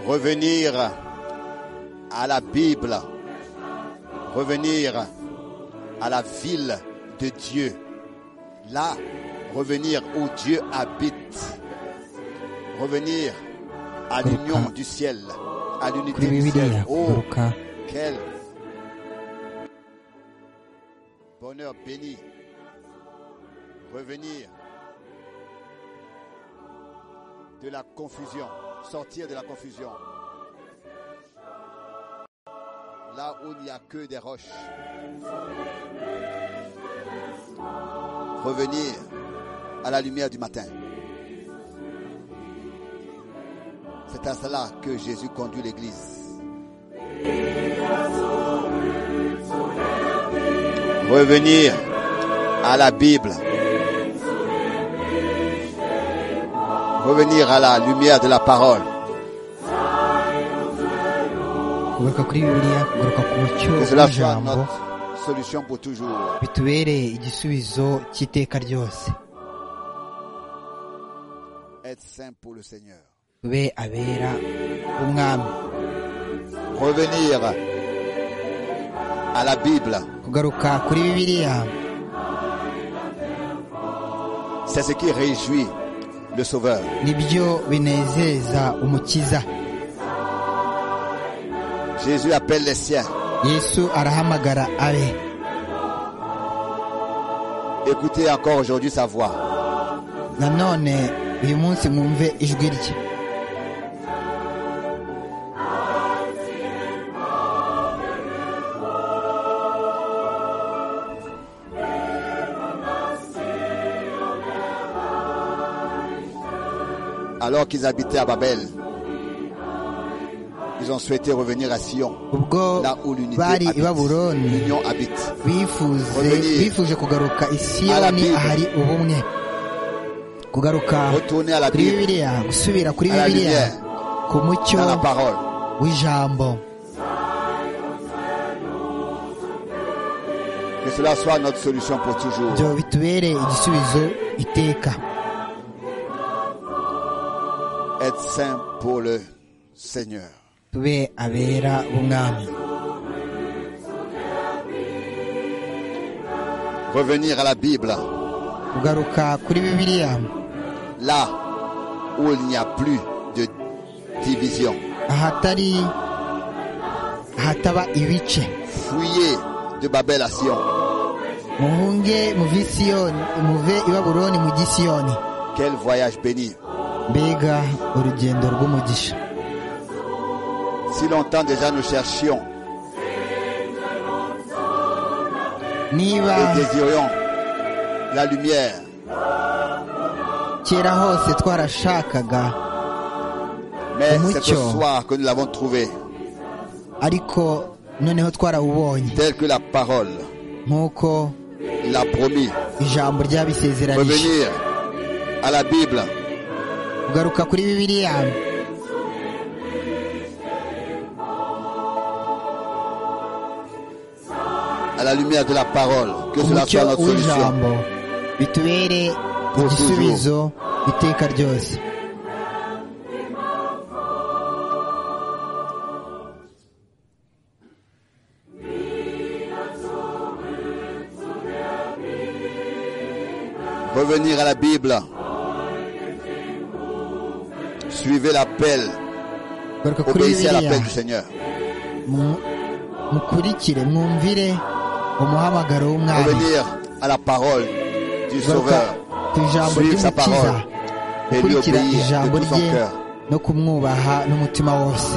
revenir à la Bible, revenir à la ville de Dieu. Là, revenir où Dieu habite, revenir à l'union du ciel, à kuri l'unité du ciel. bibiliya Oh, kugaruka quel bonheur béni. Revenir de la confusion, sortir de la confusion. Là où il n'y a que des roches. Revenir à la lumière du matin. C'est à cela que Jésus conduit l'Église. revenir à la Bible, revenir à la lumière de la parole, kugaruka kuri bibiliya kugaruka ku mucyo que cela soit w'ijambo notre solution pour toujours. bitubereye igisubizo cy'iteka ryose Être saint pour le Seigneur, tube abera b'umwami revenir à la Bible, kugaruka kuri bibiliya c'est ce qui réjouit le Sauveur. nibyo binezeza umukiza Jésus appelle les siens. yesu arahamagara abe Écoutez encore aujourd'hui sa voix. nanone uyu munsi mwumve ijwi rye Alors qu'ils habitaient à Babel, ils ont souhaité revenir à Sion, ubwo là où l'unité bari habite, i babuloni l'union habite. bifuze Revenir. bifuje kugaruka i siyoni Bible. ahari ubumwe kugaruka Retourner à la kuri Bible, bibiliya gusubira kuri À la bibiliya lumière. ku mucyo dans la parole. w'ijambo Que cela soit notre solution pour toujours. byo bitubere igisubizo iteka Être saint pour le Seigneur. tube abera b'umwami Revenir à la Bible, kugaruka kuri bibiliya là où il n'y a plus de division. ahatari ahataba ibice Fuyez de Babel à Sion. muhunge muve i siyoni muve i babuloni mujye i siyoni Quel voyage béni. mbega urugendo rw'umugisha Si longtemps déjà nous cherchions niba et désirions la lumière, kera hose twarashakaga mais Mucho. c'est ce soir que nous l'avons trouvé, ariko noneho twarawubonye tel que la parole nk'uko l'a promis. ijambo ryabisezeranije Revenir à la Bible, kugaruka kuri bibiliya à la lumière de la parole, que cela umucyo soit notre solution. w'ijambo bitubere Pour igisubizo iteka ryose Revenir à la Bible. Suivez l'appel. kugaruka kuri Obéissez à bibiliya l'appel du Seigneur. mu- mukurikire mwumvire umuhamagaro w'umwami Revenir à la parole du kugaruka Sauveur. ku ijambo Suivre sa ry'umukiza parole et lui gukurikira obéir ijambo de tout rye son cœur. no kumwubaha n'umutima wose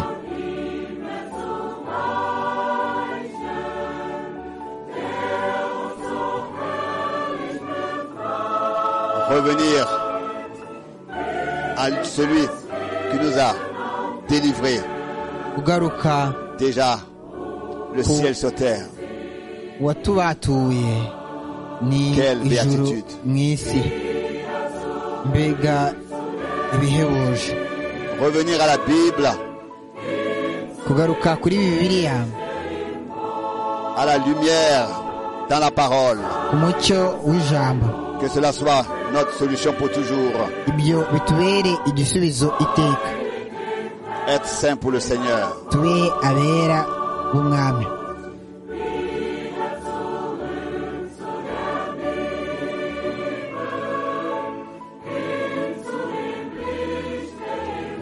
Revenir à celui qui nous a délivrés kugaruka déjà le Pour- ciel sur terre. watubatuye ni Quelle ijuru beatitude. mu isi mbega ibihebuje Revenir à la Bible, kugaruka kuri bibiliya à la lumière dans la parole. umucyo w'ijambo Que cela soit notre solution pour toujours. ibyo bitubere igisubizo iteka être saint pour le Seigneur. tube abera b'umwami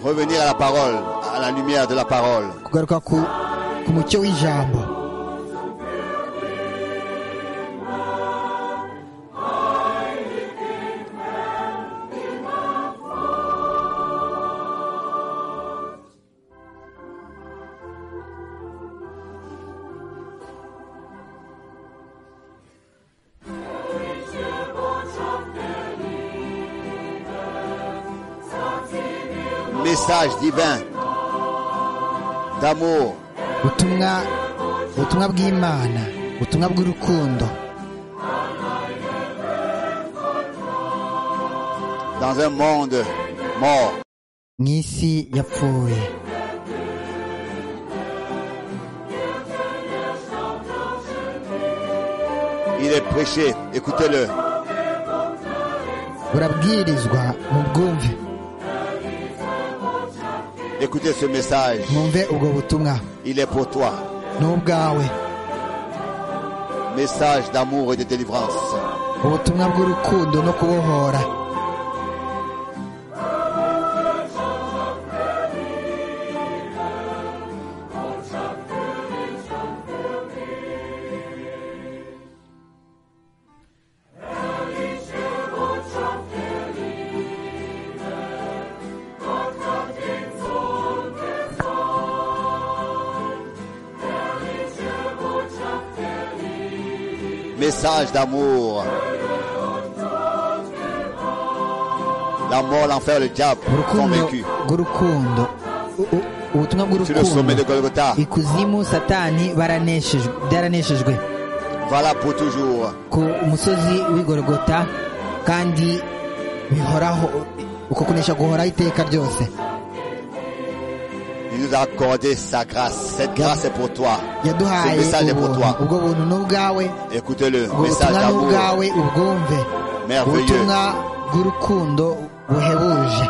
Revenir à la parole, à la lumière de la parole. kugaruka ku ku mucyo w'ijambo Message divin d'amour, ubutumwa ubutumwa bw'imana ubutumwa bw'urukundo dans un monde mort. mu isi yapfuye Il est prêché, écoutez-le. burabwirizwa mu bwumve Écoutez ce message, mwumve ubwo butumwa il est pour toi. ni ubwawe Message d'amour et de délivrance. ubutumwa bw'urukundo no kubohora Message d'amour. La mort, l'enfer, le diable sont urukundo vaincus. rw'urukundo U- u- ubutumwa Sur le sommet de bw'urukundo Golgotha, ikuzimu satani baraneshejwe byaraneshejwe voilà pour toujours. ku musozi w'igorogota kandi bihoraho uko kunesha guhoraho iteka ryose Il nous a accordé sa grâce. Cette grâce est pour toi. Ce yaduhaye message est pour ubuntu toi. ubwo buntu ni ubwawe Écoutez-le. ubwo Message butumwa ni d'amour ubwawe ubwumve merveilleux. ubutumwa bw'urukundo buhebuje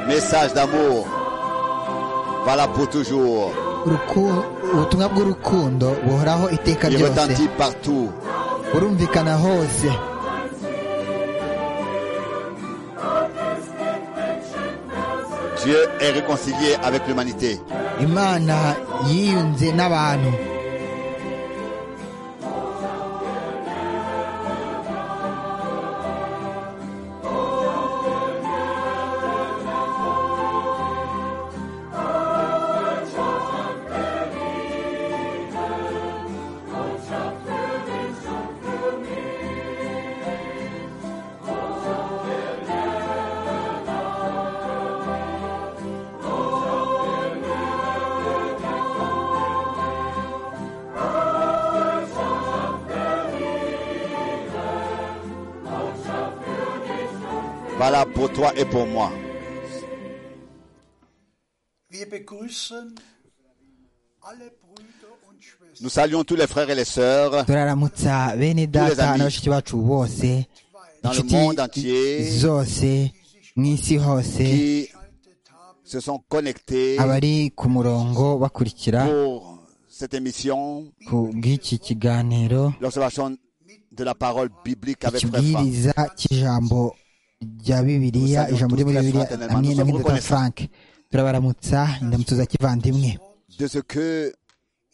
Message d'amour. Voilà pour toujours. Uruku- ubutumwa bw'urukundo buhoraho iteka Il ryose retentit partout. burumvikana hose Dieu est réconcilié avec l'humanité. imana yiyunze n'abantu Voilà pour toi et pour moi. Wir begrüßen alle Brüder und Schwestern Nous saluons tous les frères et les sœurs turaramutsa bene data amis. na bashiki bacu bose dans le inshuti monde entier zose mu isi hose qui se sont connectés abari ku murongo bakurikira pour cette émission, ku bw'iki kiganiro l'observation de la parole biblique avec Frère Franck. ikibwiriza cy'ijambo rya bibiliya Gusa ijambo ryo muri tuzi bibiliya Fraternement, hamwe na nous sommes mudata reconnaissants. frank turabaramutsa indamutso za kivandimwe De ce que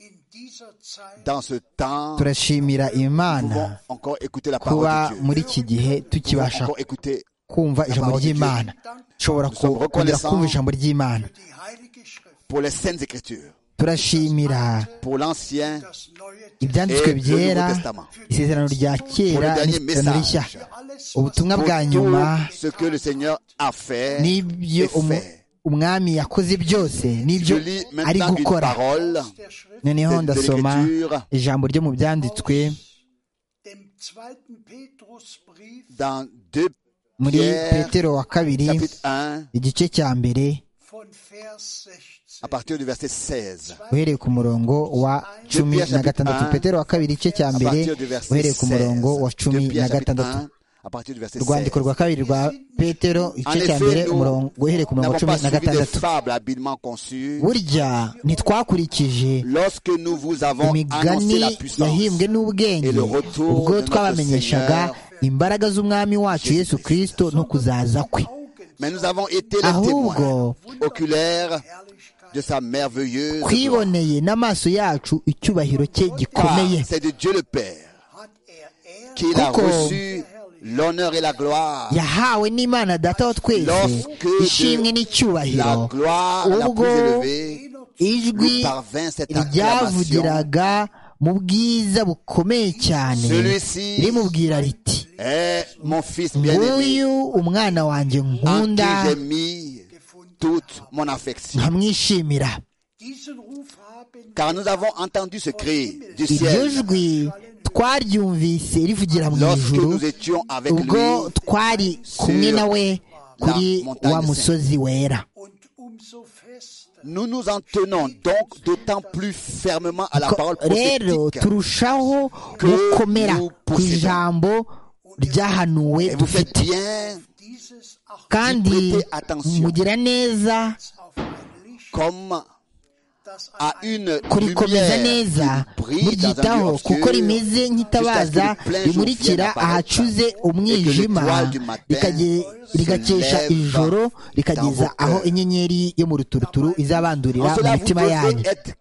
in dieser Zeit dans ce temps, nous turashimira imana pouvons encore écouter la kuba parole de Dieu. muri iki gihe Nous pouvons tukibasha encore écouter kumva ijambo parole de ry'imana dushobora Nous sommes kongera reconnaissants. kumva ijambo ry'imana die Heilige Schrift, pour les saintes écritures, turashimira pour l'Ancien das Neue ibyanditswe Et le byera Nouveau Testament. isezerano rya Pour le kera dernier n'isezerano message. rishya Testament, alles, was ubutumwa pour bwa nyuma tout ce que le Seigneur a fait n'ibyo et umu- fait. umwami yakoze byose Je n'ibyo lis ari maintenant une gukora parole der Schrift, noneho ndasoma Literature. ijambo ryo mu byanditswe dem zweiten Petrusbrief, dans 2 muri Pierre, petero wa kabiri chapitre 1, igice cya mbere von Vers 16. à partir du verset 16. uhereye ku murongo wa cumi na gatandatu petero wa kabiri igice cya À mbere partir du verset uhereye ku 16. murongo wa cumi 2 na Pierre, chapitre gatandatu 1, à partir du verset 16. urwandiko rwa kabiri rwa petero igice cya mbere umurongo uhereye ku Nous murongo n'avons wa cumi pas na suivi de gatandatu fables habilement conçues. burya ntitwakurikije Lorsque nous vous avons annoncé imigani la puissance yahimbwe n'ubwenge ubwo twabamenyeshaga imbaraga z'umwami wacu yesu kirisito no kuzaza kwe Augen Mais nous avons été les ahubwo témoins oculaires Herrlichkeit. de sa merveilleuse gloire. twiboneye n'amaso yacu icyubahiro cye Car gikomeye c'est de Dieu le Père hat er Ehre qu'il a Kuko- reçu l'honneur et la gloire. yahawe n'imana data wa twese Lorsque ishimwe de n'icyubahiro La gloire la ubwo plus élevée ijwi nous parvint cette acclamation. ryavugiraga mu bwiza bukomeye cyane Celui-ci rimubwira riti est mon fils bien-aimé nguyu umwana wanjye en qui nkunda j'ai mis toute mon affection. nkamwishimira Diesen Ruf haben Car nous avons entendu ce cri du iryo ciel jwi twaryumvise rivugira mu lorsque ijuru nous étions avec ubwo lui twari kumwe nawe kuri wa musozi wera und umso fester Nous nous en tenons donc d'autant plus fermement à la parole Ko- rero prophétique. turushaho gukomera ku ijambo ryahanuwe Et vous faites dufite bien dieses Acht kandi mugira neza auf ein Licht, comme das à an einem une kurikomeza neza lumière qui brille dans un lieu muryitaho obscur kuko rimeze nk'itabaza rimurikira ahacuze umwijima rikage- rigakesha ijoro rikageza aho inyenyeri yo mu ruturuturu izabandurira En mu cela, vous mitima yanyu devez être,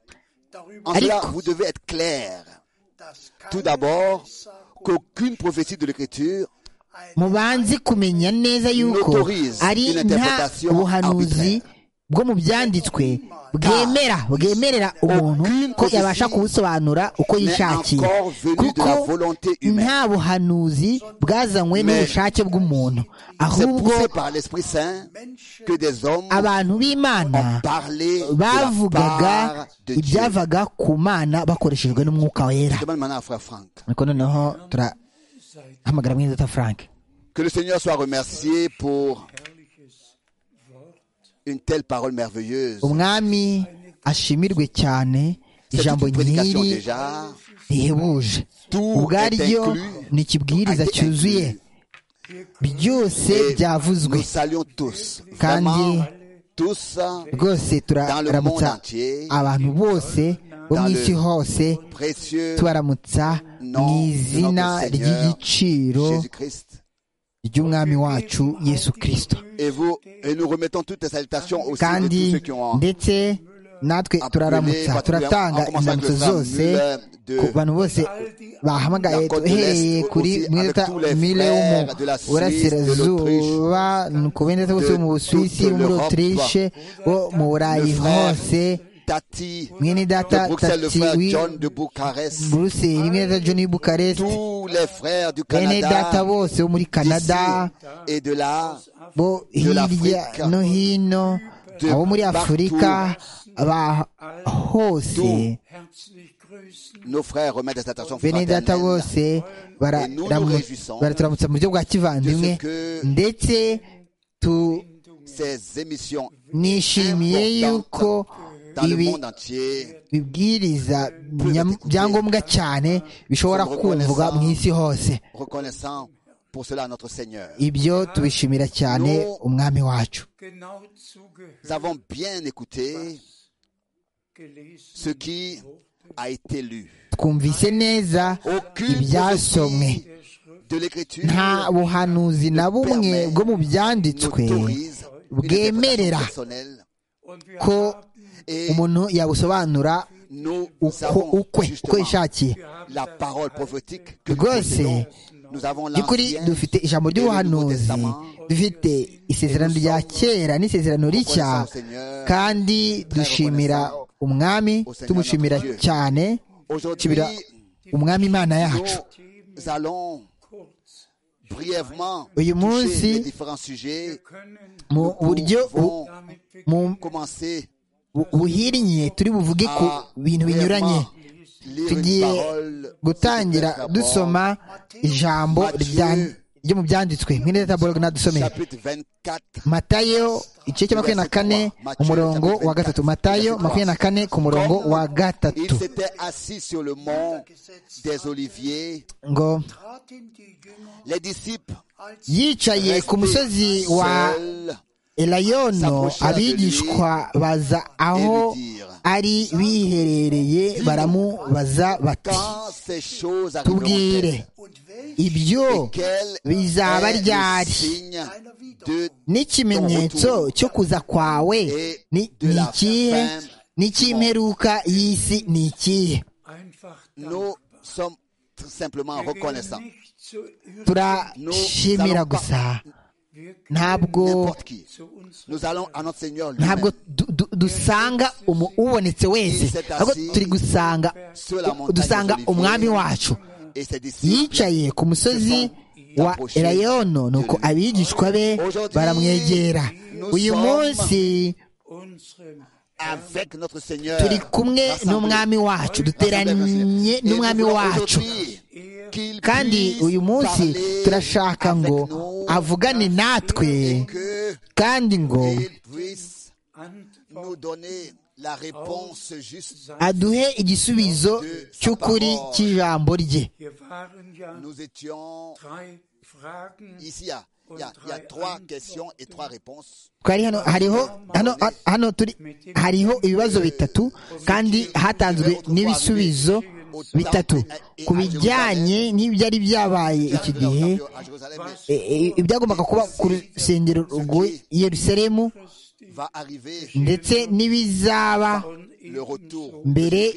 darüber, en cela, Ariko- vous devez être clair. dass Tout keine d'abord, Weissagung qu'aucune prophétie de l'Écriture mubanze kumenya neza yuko Notorize ari une nta interpretation buhanuzi bwo mu byanditswe bwemerera bwemerera umuntu aucune ko yabasha prophétie kubusobanura uko n'est yishakiye encore venue de kuko la volonté humaine. nta buhanuzi bwazanywe Mais n'ubushake bw'umuntu C'est ahubwo poussé par l'Esprit Saint Menschen que des hommes abantu b'imana ont parlé de la bavugaga part de Dieu. ibyavaga ku mana bakoreshejwe n'umwuka wera Je demande maintenant à Frère Franck. ariko noneho turahamagara mwinzata frank Que le Seigneur soit remercié pour une telle parole merveilleuse. umwami ashimirwe cyane Cette ijambo prédication nyiri déjà rihebuje Tout ubwaryo est inclus. ni ikibwiriza Tout a été cyuzuye byose Et byavuzwe nous saluons tous, Kandi- vraiment tous, rwose dans le monde turaramutsa entier, abantu bose bo mu Dans le- isi hose précieux tubaramutsa nom mu de izina notre Seigneur ry'igiciro Jésus-Christ. ry'umwami wacu yesu kirisito Et vous, et nous remettons toutes les salutations aussi de kandi tous ceux qui ont ndetse natwe appelé, turaramutsa particulièrement- turatanga en commençant avec inzamutso le frère zose Müller ku de bantu bose bahamagaye La Côte de uhereye l'Est kuri aussi, mweta avec tous les mile wo mu frères de la Suisse, burasirazuba ni ku bindi bose bo mu de busuwisi toute bo muri l'Europe. otirishe bo mu burayi Le frère hose Tati, mwene de data Bruxelles, le tati frère wi John de Bucarest, buruseli mwene data john bukarest tous les frères du bene data Canada, bose bo muri kanada d'ici et de là, bo de hirya l'Afrique, no hino de abo muri partout. afurika aba hose Tout. herzlich grüßen. nos frères remettent des salutations bene data fraternelles. bose Et nous nous réjouissons baraturamutsa mu buryo bwa kivandimwe de ce que- ndetse tu Ces émissions nishimiye yuko dans le ibi monde entier bibwiriza nyam- byangombwa cyane bishobora kumvwa mu isi hose reconnaissant pour cela notre Seigneur. ibyo tubishimira cyane umwami wacu Genau zugehört, Nous avons bien écouté gelesen. ce qui a été lu. twumvise neza Aucune ibyasomwe prophétie de l'écriture nta buhanuzi na bumwe bwo mu byanditswe n'autorise une bwemerera interprétation personnelle Und wir ko et umuntu yabusobanura nous uko avons ukwe uko justement yishakiye la parole prophétique que nous Rwose, possédons. Nous avons by'ukuri l'ancien dufite ijambo et le Nouveau ry'ubuhanuzi Testament. dufite isezerano rya kera n'isezerano rishya Reconnaissant au Seigneur, kandi dushimira umwami tumushimira cyane Aujourd'hui, shimira umwami imana yacu nous allons kurz brièvement uyu toucher les munsi différents sujets. Wir können mu buryo Nous bu- pouvons damit mu beginnen, commencer bu- buhinnye turi buvuge ku à bintu binyuranye brièvement lire une tugiye parole. gutangira dusoma ijambo rya- ryo mu byanditswe nk'inetaborg nadusomeye Chapitre 24. matayo igice cya makumyabiri na kane umurongo wa gatatu matayo makumyabiri na kane ku murongo wa Il gatatu s'était assis sur le mont des Oliviers. ngo traten die Jünger Les disciples yicaye ku musozi restaient wa seuls. elayono abigishwa baza aho ari biherereye baramubaza bati Quand ces choses tubwire arriveront, und welch ibyo quel bizaba est le ryari signe einer wieder de n'ikimenyetso cyo kuza kwawe ni ni ikihe n'icy'imperuka y'isi ni ikihe einfach nous dankbar. sommes tout simplement Wir gehen reconnaissants. nicht zu irren. turashimira gusa Wir gehen ntabwo N'importe qui. zu unserem Nous allons à notre Seigneur lui-même ntabwo du- du- dusanga umu- ubonetse wese ahubwo turi gusanga sur la montagne dusanga des Oliviers. umwami wacu et ses disciples. yicaye ku musozi wa elayono nuko abigishwa be baramwegera uyu munsi unserem Avec notre Seigneur. turi kumwe n'umwami wacu duteranye n'umwami wacu kandi uyu munsi turashaka ngo avugane natwe kandi ngo nous Antwort donner la réponse juste. sein. aduhe igisubizo cy'ukuri cy'ijambo rye Hier waren ja Nous étions drei Fragen. ici, il y a, il y a- il y a trois questions et trois réponses. twari hano hariho hano hano turi hariho ibibazo bitatu kandi hatanzwe n'ibisubizo bitatu ku bijyanye n'ibyari byabaye iki gihe À Jérusalem, mais e, e, ibyagombaga kuba ku rusengero rw'i yerusalemu va arriver ndetse n'ibizaba Von le retour mbere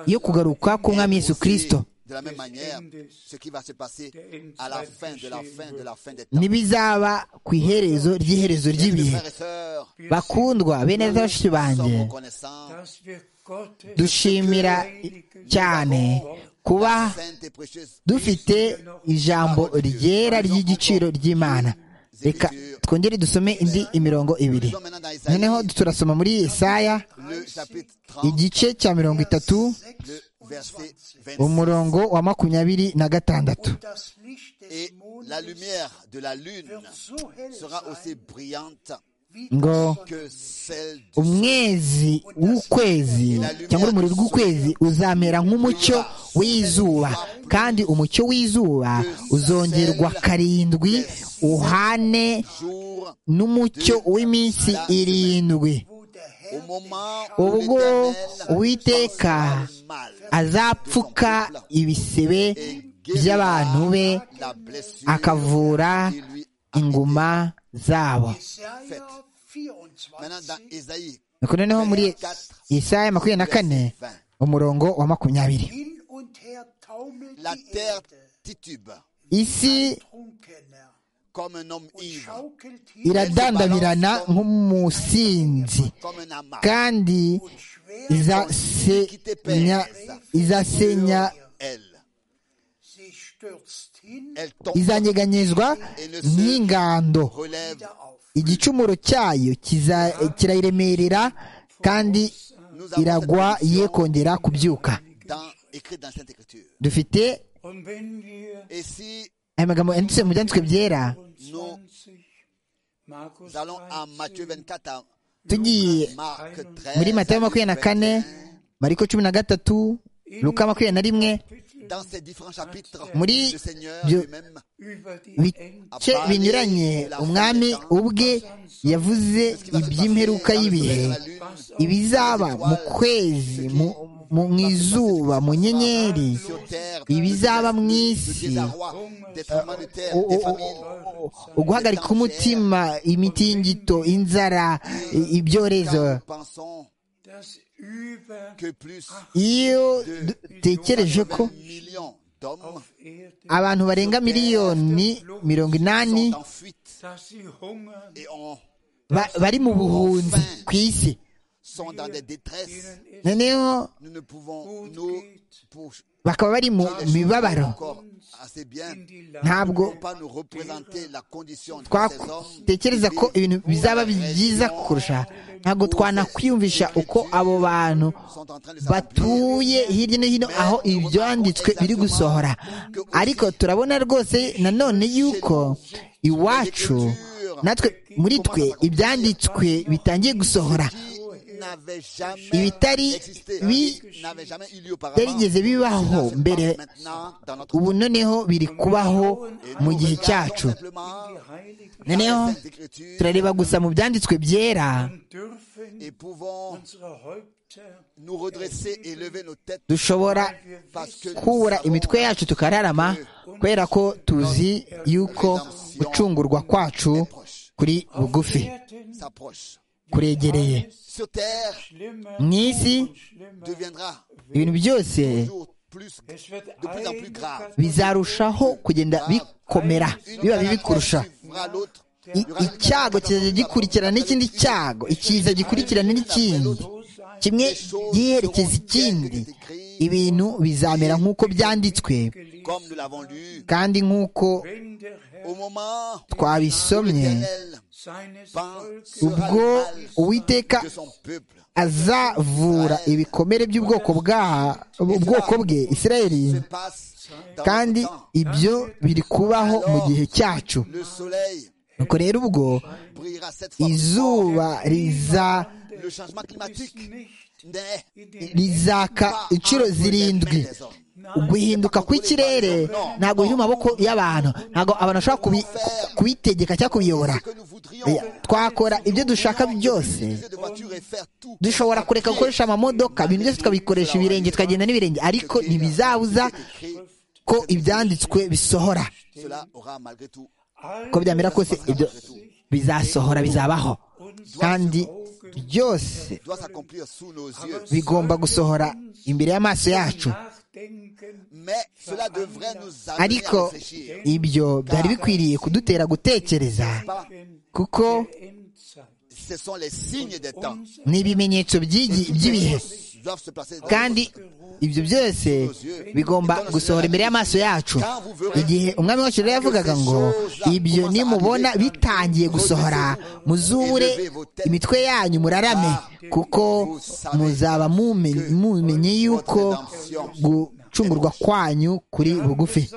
yo kugaruka k'umwami yesu kirisito de la même manière ce qui va se passer à la fin de la fin de la fin des temps. n'ibizaba ku iherezo ry'iherezo ry'ibihe Frères et sœurs, bakundwa bene data bashiki nous banjye sommes reconnaissants. dass wir Gottes dushimira cyane kuba Sainte et précieuse dufite ijambo ryera ry'igiciro ry'imana reka twongere dusome indi imirongo ibiri Nous sommes maintenant dans Isaïe, noneho turasoma muri Yesaya le chapitre 30, igice cya mirongo itatu le verset 26. umurongo wa makumyabiri na gatandatu das Licht des Et Mondes la lumière de la lune so hell sera aussi brillante wie ngo que celle du umwezi w'ukwezi cyangwa urumuri rw'ukwezi uzamera nk'umucyo w'izuba kandi umucyo w'izuba uzongerwa karindwi uhane jour n'umucyo w'iminsi irindwi au moment où ubwo l'Éternel uwiteka mal azapfuka ibisebe by'abantu be la blessure akavura qui lui a inguma zabo Jesaja 24. Maintenant dans Isaïe nuko noneho muri Yesaya makumyabiri na kane umurongo wa makumyabiri Hin und her taumelt la die terre Erde, titube isi Trunkener, comme un homme und ivre, schaukelt hin iradandabirana nk'umusinzi comme un amas kandi und schwer izasenya izasenya elle. sie stürzt hin Elle tombe, izanyeganyezwa n'ingando relève. wieder auf. igicumuro cyayo kiza- kirayiremerera kandi iragwa ye kongera kubyuka Dans, écrit dans Sainte Écriture. dufite Und wenn wir Et si aya magambo yanditse mu byanditswe byera 20, Markus nous allons à Matthieu 13, 24, à tugiye Marc 13, muri matayo makumyabiri na kane mariko cumi na gatatu luka makumyabiri na rimwe dans ces différents chapitres, Muri le Seigneur byo- lui-même über die Enge bice binyuranye umwami ubwe yavuze iby'imperuka y'ibihe ibizaba mu kwezi mu- mu mu izuba mu nyenyeri sur terre, ibizaba mu le isi désarroi des tremblements de terre, o- des o- famines, o- uguhagarika umutima imitingito inzara i- ibyorezo quand nous pensons das über que plus iyo dutekereje ko 20 millions d'hommes auf Erde, abantu barenga miliyoni mirongo inani sont en fuite dass sie hungern et ont ba- bari mu buhunzi ku isi sont dans des détresses. noneho Nous ne pouvons, nous, pour bakaba bari mu mibabaro encore assez bien, ntabwo ne pas nous représenter la condition de ces hommes. twatekereza ko ibintu bizaba byiza kurusha ntabwo twanakwiyumvisha uko abo bantu sont en train de s'accomplir. batuye hirya no hino aho ibyanditswe biri gusohora ariko turabona rwose nanone yuko iwacu natwe muri twe ibyanditswe bitangiye gusohora Qui n'avait jamais Ibitari existé, bi- qui n'avait jamais eu lieu auparavant. byarigeze bibaho Cela se mbere passe maintenant dans notre ubu monde. noneho biri kubaho mu gihe cyacu Simplement, noneho dans les Saintes Écritures, turareba gusa mu byanditswe byera dürfen et pouvons unsere Häupter nous redresser et lever nos têtes dushobora parce que nous kubura savons imitwe yacu tukararama kubera ko tuzi yuko gucungurwa kwacu kuri bugufi s'approche. kuregereye Sur terre schlimmer mu isi und schlimmer. deviendra ibintu byose toujours plus Es wird plus en plus eine grave. bizarushaho kugenda bikomera biba bibi kurusha suivra l'autre. I- icyago kizajya gikurikirana n'ikindi cyago ikiza gikurikirana n'ikindi Katastrophe sein. kimwe giherekeza ikindi ibintu bizamera nk'uko byanditswe Comme nous l'avons lu, kandi nk'uko Wenn der Herr au moment où twabisomye l'Éternel seines Volkes pensera ubwo le mal uwiteka de son peuple, azavura ibikomere by'ubwoko bwa- ubwoko bwe israeli se passe dans kandi notre temps. ibyo biri kubaho mu gihe cyacu Le soleil nuko rero ubwo brillera cette fois. izuba riza Le changement climatique nicht n'est in den rizaka inshuro zirindwi uguhinduka kw'ikirere ntabwo biri mu maboko y'abantu ntabwo abantu bashobora kubi- kubitegeka cyangwa kubiyobora que nous voudrions Oya, twakora ibyo dushaka byose utiliser de voitures et faire tout. dushobora kureka gukoresha amamodoka ibintu byose tukabikoresha ibirenge tukagenda n'ibirenge ariko ntibizabuza Écrit, ko ibyanditswe bisohora Cela aura malgré tout uko byamera kose ibyo bizasohora bizabaho kandi byose doit s'accomplir sous nos yeux. bigomba gusohora imbere y'amaso yacu Nachdenken Mais cela devrait nous amener à ariko réfléchir. ibyo byari bikwiriye kudutera gutekereza kuko der Endzeit. Ce sont les signes des temps ni ibimenyetso by'igi- by'ibihe qui doivent se placer dans kandi ibyo byose bigomba gusohora imbere y'amaso yacu igihe umwami wacu rero yavugaga ngo ibyo nimubona bitangiye gusohora muzure imitwe yanyu murarame kuko muzaba mumenye mumenye yuko gucungurwa kwanyu kuri bugufi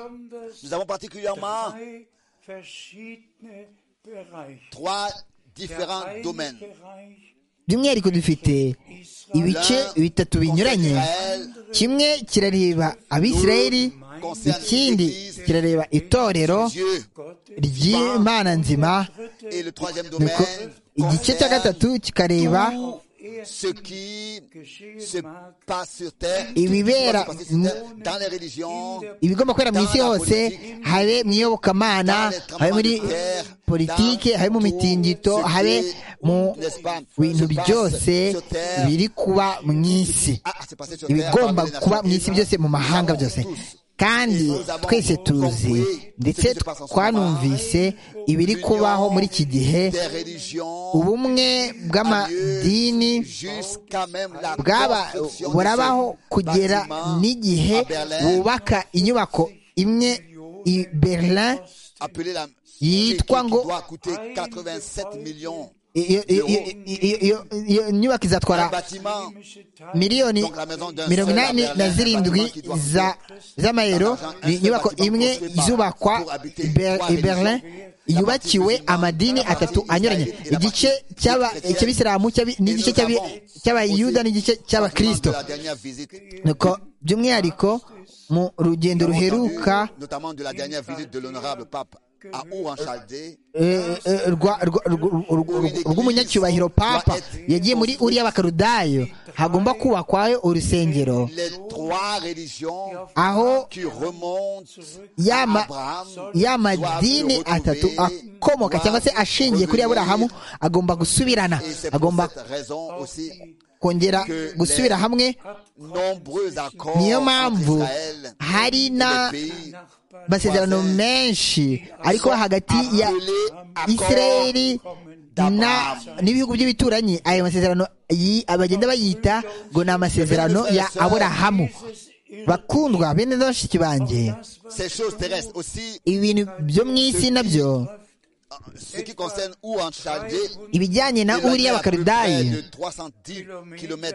Nous avons particulièrement Drei verschiedene Bereiche. trois Der différents eine domaines. Bereich by'umwihariko dufite ibice bitatu binyuranye kimwe kirareba abisirayeli ikindi kirareba itorero Dieu. ry'imana nzima Et le troisième nuko domaine igice cya concerne gatatu kikareba tout ce qui se geschehen mag, passe sur terre, Et vivera- tout ce qui se passe sur terre, dans les religions, ibigomba kubera mu isi hose habe mu iyobokamana habe muri politike habe mu mitingito habe mu bintu byose biri kuba mu isi Ah, c'est passé sur terre, ibigomba parmi les kuba nations. mu isi byose mu mahanga byose kandi twese tuzi ndetse twanumvise ibiri kubaho muri iki gihe des religions, ubumwe bw'amadini jusqu'à même la bwaba construction de burabaho ce kugera bâtiment n'igihe à Berlin, bubaka inyubako imwe i berlin appelé la- yitwa qui- ngo- qui doit coûter 87 millions. iyo iyo- iyo- iyo- iyo- iyo nyubako Un izatwara bâtiment miliyoni mirongo inani na zirindwi za- z'amayero ni inyubako imwe izubakwa i Ber- i berlin yubakiwe amadini atatu anyuranye igice cy'aba- cy'abisilamu cy'abi- n'igice cy'abi- cy'abayuda n'igice de cy'abakristo la dernière visite, nuko by'umwihariko mu rugendo ruheruka notamment de la dernière visite de l'honorable pape à Our en Chaldée, eh, eh, rwa- rwa- rw- rw- rw'umunyacyubahiro papa yagiye muri uriya bakarudayo hagomba kubakwayo urusengero les trois religions aho qui remontent y'ama Abraham y'amadini atatu akomoka cyangwa se ashingiye kuri aburahamu agomba gusubirana et c'est pour agomba cette raison aussi kongera gusubira hamwe nombreux accords niyo entre mpamvu Israël hari et na les pays Nachbarn masezerano menshi ariko hagati ya appelés accords isirayeli na n'ibihugu by'ibituranyi ayo masezerano yi- bagenda bayita ngo ni amasezerano ya aburahamu bakundwa bene n'abashiki banjye Ces choses terrestres aussi, ibintu byo mu isi nabyo ce qui concerne ou en Chaldée, ibijyanye na il y uriya a à peu près bakaridayi de 310 km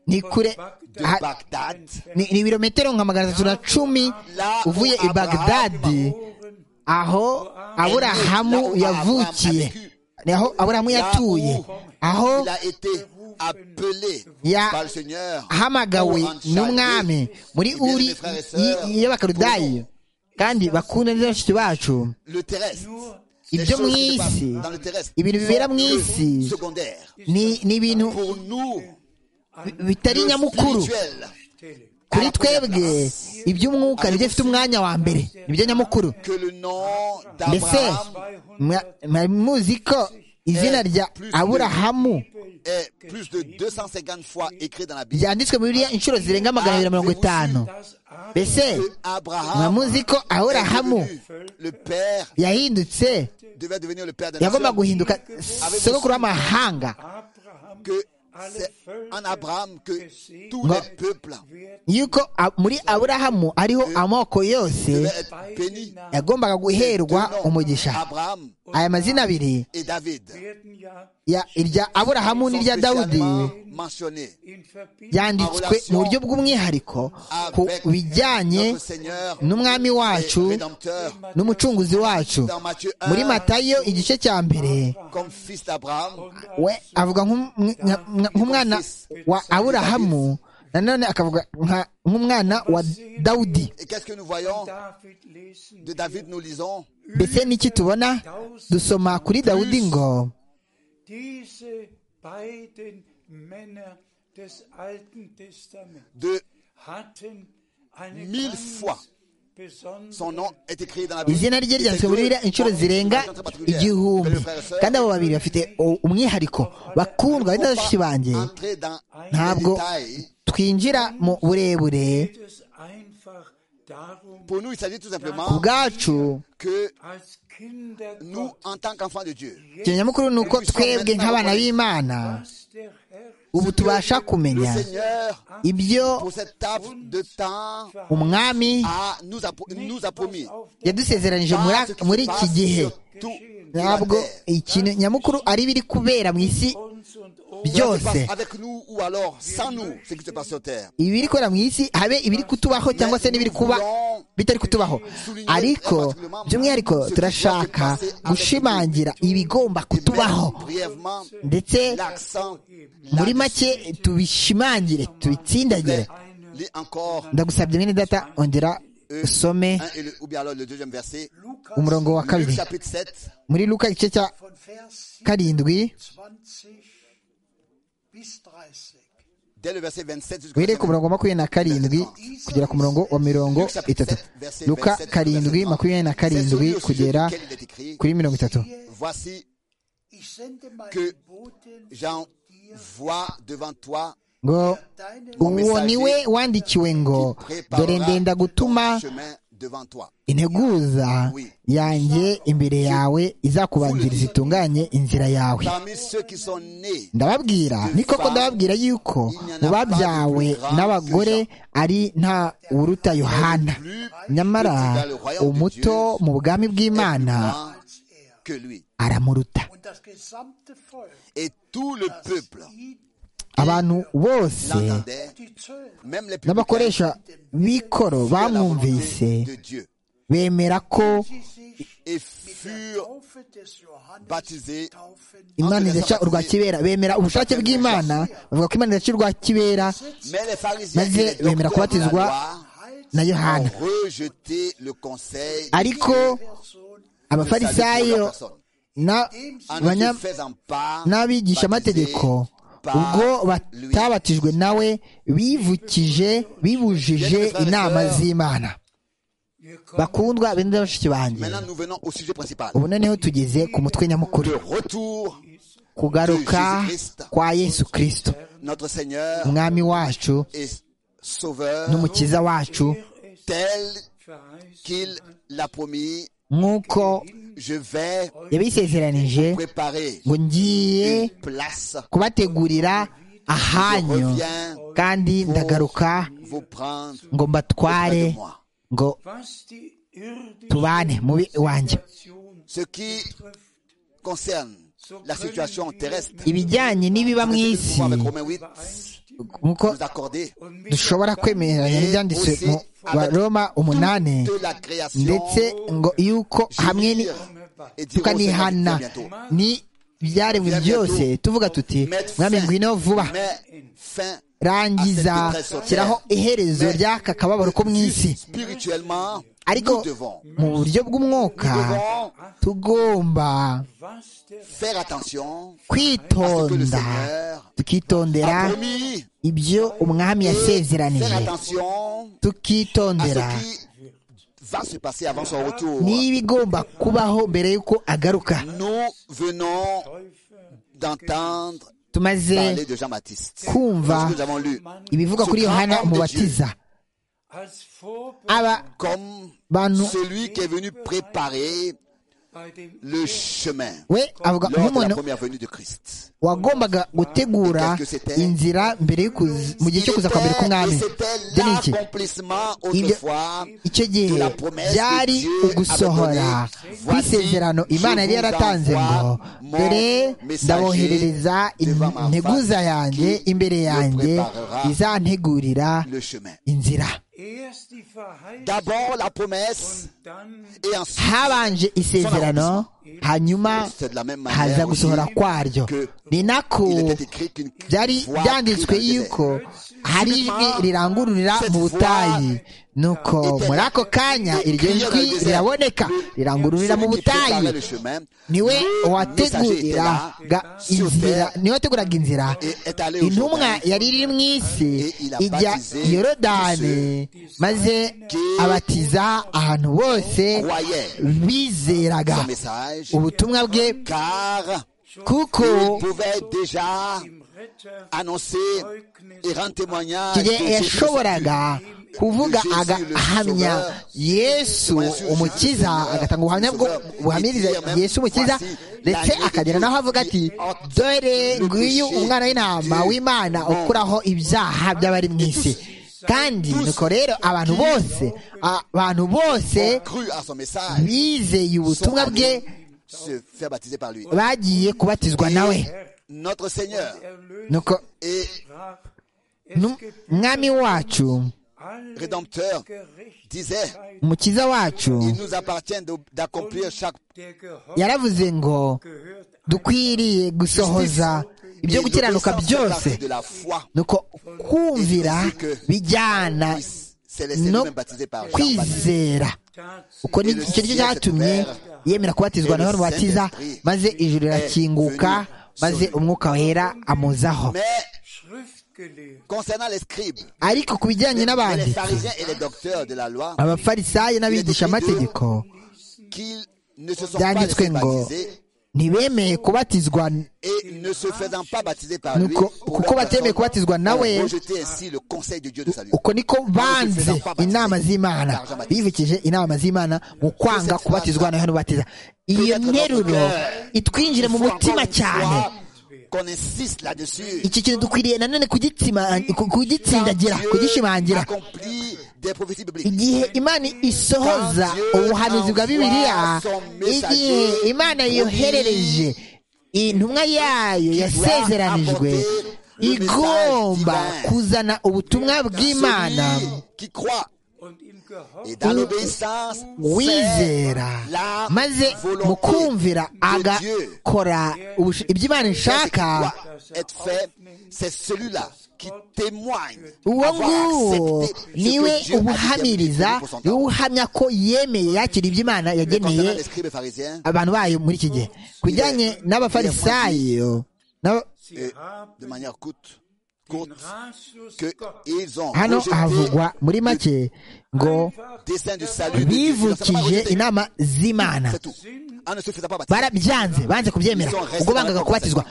ni kure de ha- Bagdad. ni ni ibirometero nka magana atatu na cumi Là où uvuye i bagdadi aho aburahamu yavukiye ni aho aburahamu yatuye aho Il a été appelé Ya- par le Seigneur. ahamagawe Ou en Chaldée. n'umwami muri Eh bien, uri mes frères et sœurs, y'abakarudayi kandi bakunda neza bashiki bacu Le terrestre. Ibyo les choses mu qui se passent isi, dans le terrestre ibintu bibera mu isi sont secondaires. ni ni ibintu Pour nous, bi- bitari le nyamukuru spirituel kuri twebwe iby'umwuka nibyo bifite umwanya wa mbere nibyo nyamukuru que le nom mbese d'Abraham mwa- mwari muzi ko izina rya aburahamu est plus de 250 fois écrit dans la Bible. ryanditswe muri biriya inshuro zirenga magana abiri na mirongo itanu mbese Que Abraham mwamuzi ko aburahamu est devenu le père yahindutse devait devenir le père de yagomba nations. guhinduka sogokuru w'amahanga Abraham que c'est en Abraham que tous les peuples yuko a- muri aburahamu ariho amoko yose devaient être bénis. yagombaga guherwa Deux noms, umugisha Abraham aya mazina abiri et David ya irya aburahamu n'irya dawudi spécialement mentionnés yanditswe mu buryo bw'umwihariko ku bijyanye notre Seigneur n'umwami wacu et Rédempteur n'umucunguzi wacu dans Matthieu muri 1 matayo igice cya mbere comme fils d'Abraham we avuga nk'um- nka- nka- nk'umwana wa aburahamu nanone akavuga nka- nk'umwana wa dawudi et qu'est-ce que nous voyons David lesen de David nous lisons mbese n'iki tubona dusoma kuri dawudi ngo diese beiden Männer des Alten Testaments de hatten eine Mille ganz fois besondere son nom est écrit dans la Bible izina rye ryanditswe muri biriya inshuro zirenga igihumbi kandi abo babiri bafite u- umwihariko bakundwa ari n'abashiki banjye entrer dans les ntabwo détails twinjira mu burebure geht es einfach darum, pour nous il s'agit tout ku simplement bwacu que als Kinder nous Gott, en tant qu'enfants de Dieu ikintu nyamukuru ni uko twebwe nk'abana b'imana was der Herr ubu tubasha le kumenya Seigneur ibyo pour cette table de temps umwami a, nous, a, nous a promis auf der yadusezeranije Dans muri- ce qui muri se iki passe gihe sur tout ntabwo la terre. ikintu nyamukuru ari biri kubera mu isi uns und Cela se byose passe avec nous ou alors sans nous, ce qui se passe sur terre. ibiri kubera mu isi habe ibiri kutubaho cyangwa se n'ibiri kuba bitari kutubaho ariko by'umwihariko turashaka gushimangira ibigomba kutubaho Brièvement, ndetse l'accent muri make tubishimangire tubitsindagire lit encore ndagusabye mwene data ongera usome un et le- ou bien alors le deuxième verset. umurongo wa Luc kabiri chapitre 7, muri luka igice cya von Vers karindwi 27 bis 30. dès le verset 27 jusqu'au wihere ku murongo wa makumyabiri na karindwi kugera ku murongo wa mirongo itatu luka karindwi makumyabiri na karindwi kugera kuri mirongo itatu Voici Ich sende que meinen Boten j'envoie devant toi ngo uwo ni we wandikiwe ngo dore ndenda gutuma ton chemin devant toi. integuza yanjye imbere yawe izakubanziriza zitunganye inzira yawe Parmi ceux qui sont nés ndababwira ni koko ndababwira yuko mu babyawe n'abagore ari nta uruta yohana nyamara umuto mu bwami bw'imana grands que lui. aramuruta und das gesamte Volk, Et tout le peuple ihn abantu bose l'entendait, die Zöllner même les publicains n'abakoresha b'ikoro à la bamwumvise volonté de Dieu bemera ko die sich et mit furent der Taufe des Johannes baptisés taufen, imana izaca urwa kibera bemera ubushake bw'imana bavuga ko imana izaca urwa kibera Mais les pharisiens Maze et les bemera docteurs de la kubatizwa loi na ont yohana rejeté le conseil ariko Person, abafarisayo na- en banya- ne faisant pas n'abigishamategeko ubwo batabatijwe nawe bivukije bibujije inama z'imana wir kommen bakundwa bene bashiki banjye Maintenant, nous venons au sujet principal. ubu noneho tugeze ku mutwe nyamukuru Le retour, kugaruka kwa yesu kirisito notre Seigneur umwami wacu et Sauveur, n'umukiza wacu tel verheißen qu'il l'a promis nk'uko je vais yabisezeranije préparer ngo ngiye une place kubategurira ahanyu kandi ndagaruka vous prendre ngo mbatware auprès de moi. ngo was die tubane irdische mubi wanjye Situation Ce qui betrifft. concerne la situation terrestre, ibijyanye n'ibiba mu isi Nous avec Romains 8, nk'uko nous accorder Und mit dushobora kwemeranya n'ibyanditswe mu baroma umunani de la création ndetse ngo yuko hamwe et ni dire au Seigneur, tukanihana viens bientôt. ni ibyaremwe byose tuvuga tuti Mettre fin- mwami ngwino vuba mais fin rangiza à cette détresse shyiraho sur terre. iherezo ry'aka kababaro ko mu isi Spirituellement, ariko nous devons mu buryo bw'umwuka devons tugomba was der faire attention à ce que le kwitonda Seigneur tukitondera a promis. ibyo umwami Faire yasezeranije attention à tukitondera ce qui va se passer avant son retour. n'ibigomba kubaho mbere y'uko agaruka Nous venons d'entendre tumaze parler de Jean-Baptiste. kumva Lorsque nous avons lu ibivugwa kuri yohana umubatiza als Vorbild aba comme bantu celui qui est venu préparer bei dem le chemin we avuga lors de la nk'umuntu première venue de Christ. wagombaga gutegura inzira mbere y'ukuza- mu gihe Il cyo kuza kwa mbere était, k'umwami et c'était ibyo ni iki l'accomplissement autrefois icyo de gihe la promesse que byari Dieu ugusohora avait donnée. kw'isezerano Voici, imana yari je vous yaratanze ngo envoie mon dore messager ndaboherereza devant ma integuza face yanjye qui imbere me yanjye préparera izantegurira le chemin. inzira erst die Verheißung D'abord la promesse und dann et ensuite habanje isezerano hanyuma c'est de la même haza manière aussi gusohora kwaryo ni il nako était écrit qu'une byari voix byanditswe crie dans le yuko désert. hari ijwi rirangururira mu butayi nuko muri ako kanya iryo jwi riraboneka rirangururira mu Celui qui préparait butayi le chemin, niwe le messager était là, wateguriraga sur inzira terre, niwe wateguraga inzira et est allé au intumwa Jourdain, yari iri mu isi Et il a ijya baptisé yorodani maze qui abatiza ahantu bose croyait bizeraga son message, ubutumwa bwe car kuko il pouvait déjà im Retter annoncer et rendre témoignage de igihe Jésus-Christ. yashoboraga kuvuga Jésus, agahamya le Sauveur. yesu umukiza agatanga ubuhamya bwo buhamiriza yesu umukiza ndetse akagera naho avuga ati dore nguyu umwana w'intama w'imana ukuraho ibyaha by'abari mu isi kandi nuko rero abantu bose abantu bose ont cru à son message, bizeye sont ubutumwa bwe allés se faire baptiser par lui. bagiye kubatizwa nawe Notre Seigneur erlöst nuko et sprach, nu- es gibt mwami wacu alle Rédempteur disait, Gerechtigkeit, umukiza wacu il nous appartient de- d'accomplir chaque der Gehorsam yaravuze ngo gehört dukwiriye gusohoza ibyo gukiranuka byose de la foi. nuko kumvira bijyana C'est laissé No. lui-même baptisé par Jean-Baptiste. kwizera tatsächlich uko ni icyo ni cyo cyatumye yemera kubatizwa na yohana umubatiza maze ijuru rirakinguka maze umwuka wera amuzaho Mais schriftgelehrt. concernant les scribes, ariko ku bijyanye mais les n'abanditsi pharisiens et les docteurs de la loi, abafarisayo n'abigishamategeko qu'ils ne se sont pas byanditswe laissés ngo baptiser ntibemeye kubatizwa et ne se faisant pas baptiser par lui, nuko pour kuko leur batemeye personne, kubatizwa nawe ont rejeté ainsi le conseil de Dieu de salut. uko niko banze inama z'imana bivukije inama z'imana mu kwanga kubatizwa na yohana ubatiza iyo nteruro itwinjire mu Il faut mutima encore une cyane fois Qu'on insiste là-dessus. iki kintu dukwiriye nanone kugitsima- ku- kugitsindagira kugishimangira accomplit des prophéties bibliques. igihe imana isohoza ubuhanuzi bwa bibiliya igihe imana yoherereje intumwa yayo yasezeranijwe igomba kuzana ubutumwa bw'imana Celui qui croit Und im Gehorsam et dans l'obéissance fait wizera la maze mu volonté kumvira de Dieu. agakora ubush- ibyo imana C'est qui ishaka doit être fait, c'est celui-là qui témoigne uwo avoir nguwo accepté ce que niwe Dieu a ubuhamiriza déterminé pour son niwe temps. uhamya ko yemeye yakira ibyo imana Concernant les yageneye scribes et pharisiens, abantu bayo muri iki gihe ku bijyanye n'abafarisayo n'aba- euh, sie haben de manière courte, den courte Ratschluss Gottes qu'ils ont hano rejeté havugwa muri make ngo le dessein du salut de Dieu. Ils ne sont pas bivukije rejetés, inama z'imana C'est tout. En ne se faisant pas baptiser. barabyanze banze kubyemera ubwo bangaga kubatizwa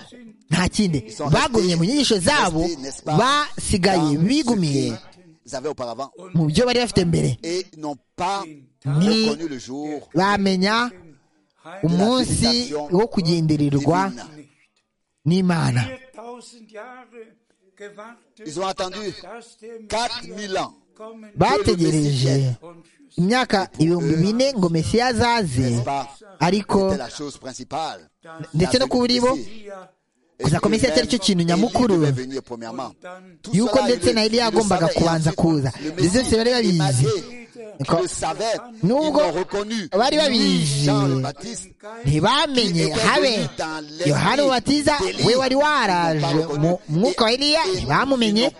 nta kindi bagumye mu nyigisho zabo basigaye bigumiye Ils avaient auparavant mu byo bari bafite mbere et n'ont pas ni connu le jour bamenya umunsi wo kugendererwa divine. n'imana 4000 Jahre gewartet, Ils ont attendu dass der 4000 ans kommen bategereje und für sie imyaka ibihumbi bine ngo mesiya azaze n'est-ce pas ariko C'était la chose principale. ndetse no ku buribo ja kuza ku mesiya cyari cyo kintu nyamukuru venir premièrement. Tout yuko cela, ndetse il na le- eliya il le yagombaga savait. kubanza Et kuza ensuite, le ibyo byose Messie bari babizi émaillé, Niko. le savait, ils Nubwo l'ont reconnu. bari babizi Jean le Baptiste, ntibamenye habe yohana ubatiza we wari waraje mu mwuka wa eliya ntibamumenye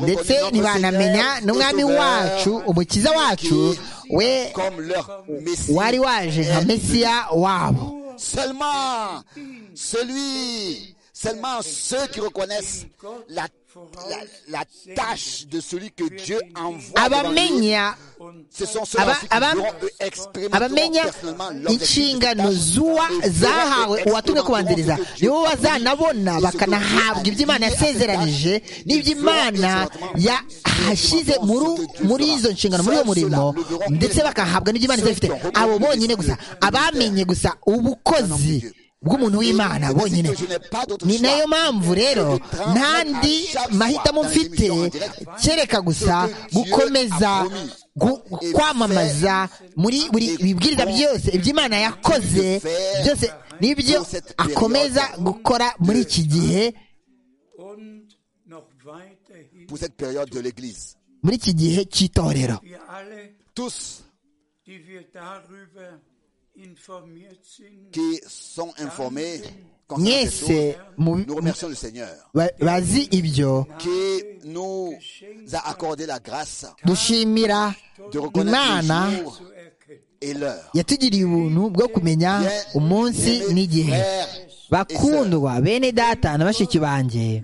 ndetse ntibanamenya n'umwami wacu umukiza wacu we comme leur Messie. wari waje nka mesiya wabo Seulement celui, seulement ceux qui reconnaissent la, la, la tâche de celui que Dieu envoie. devant nous, abamenya Ce sont ceux-là Aba- aba- qui expérimenter abamenya personnellement inshingano zuwa zahawe uwatumwe kubanziriza nibo bazanabona bakanahabwa ibyo Imana yasezeranije n'ibyo Imana yahashyize muri- muri izo nshingano muri uwo murimo ndetse bakahabwa n'ibyo Imana izabifite abo bonyine gusa abamenye gusa ubukozi bw'umuntu w'Imana bonyine ni nayo mpamvu rero ntandi mahitamo mfite kereka gusa gukomeza gu- kwamamaza muri buri bibwiriza byose ibyo Imana yakoze byose nibyo akomeza gukora muri iki gihe und noch weiterhin. pour cette période de l'Église. muri iki gihe cy'itorero Wir alle, Tous die wir darüber informiert sind, qui sont informés concernant ces choses, mwese mu- nous remercions le Seigneur ba- bazi ibyo qui nous a accordé la grâce dushimira de reconnaître imana le jour zu erkennen. et l'heure. yatugiriye ubuntu bwo kumenya umunsi n'igihe bakundwa bene data na bashiki banjye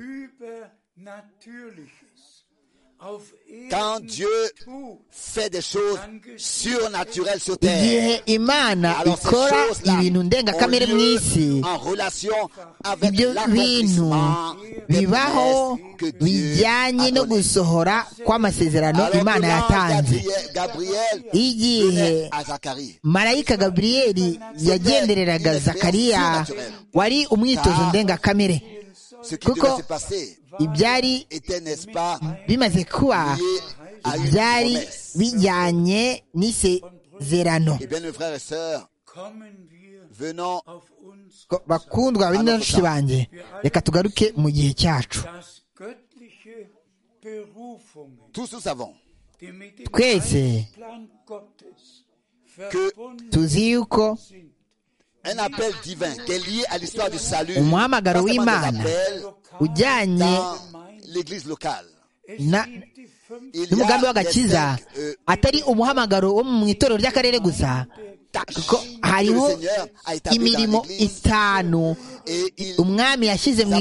Übernatürliches auf Erden Quand Dieu tut, fait des choses surnaturelles sur terre. igihe imana Alors ces ikora choses-là ibintu ndengakamere mu isi ont lieu en relation avec ibyo bintu l'accomplissement des bibaho promesses que Dieu bijyanye a no données. gusohora kw'amasezerano Alors imana comment yatanze Gabriel, Gabriel igihe venait à Zacharie. marayika gaburiyeli yagendereraga zakariya wari umwitozo ndengakamere Ce qui devait kuko se passer ibyari était, n'est-ce pas, bimaze kuba lié à une byari promesse. bijyanye n'isezerano Eh bien, mes frères et sœurs, kommen wir venons auf uns Ko- bakundwa bari n'anshuti banjye reka tugaruke mu gihe cyacu das göttliche Berufungen, tous nous savons die mit dem Twese Plan Gottes verbunden tuzi yuko sind. un appel divin qui est lié à l'histoire du salut. Umuhamagaro Pas seulement des w'Imana. appels ujyanye dans l'église locale. Es Na- gibt die fünf Il y a n'umugambi des w'agakiza cinq, euh, atari umuhamagaro wo mu itorero ry'akarere gusa tâches kuko que le hariho Seigneur a établies dans imirimo l'église. itanu Et ils umwami yashyize mu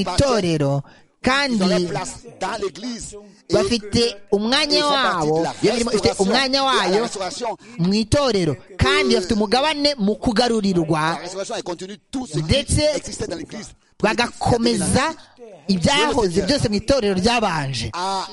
ils itorero ont kandi leur place dans l'église. Et bafite umwanya wabo iyo mirimo ifite umwanya wayo La restauration, mu itorero kandi bafite umugabane mu kugarurirwa la restauration est continue. Tout ce qui Ndetse existait dans l'église bagakomeza ibyahoze byose mu itorero ryabanje a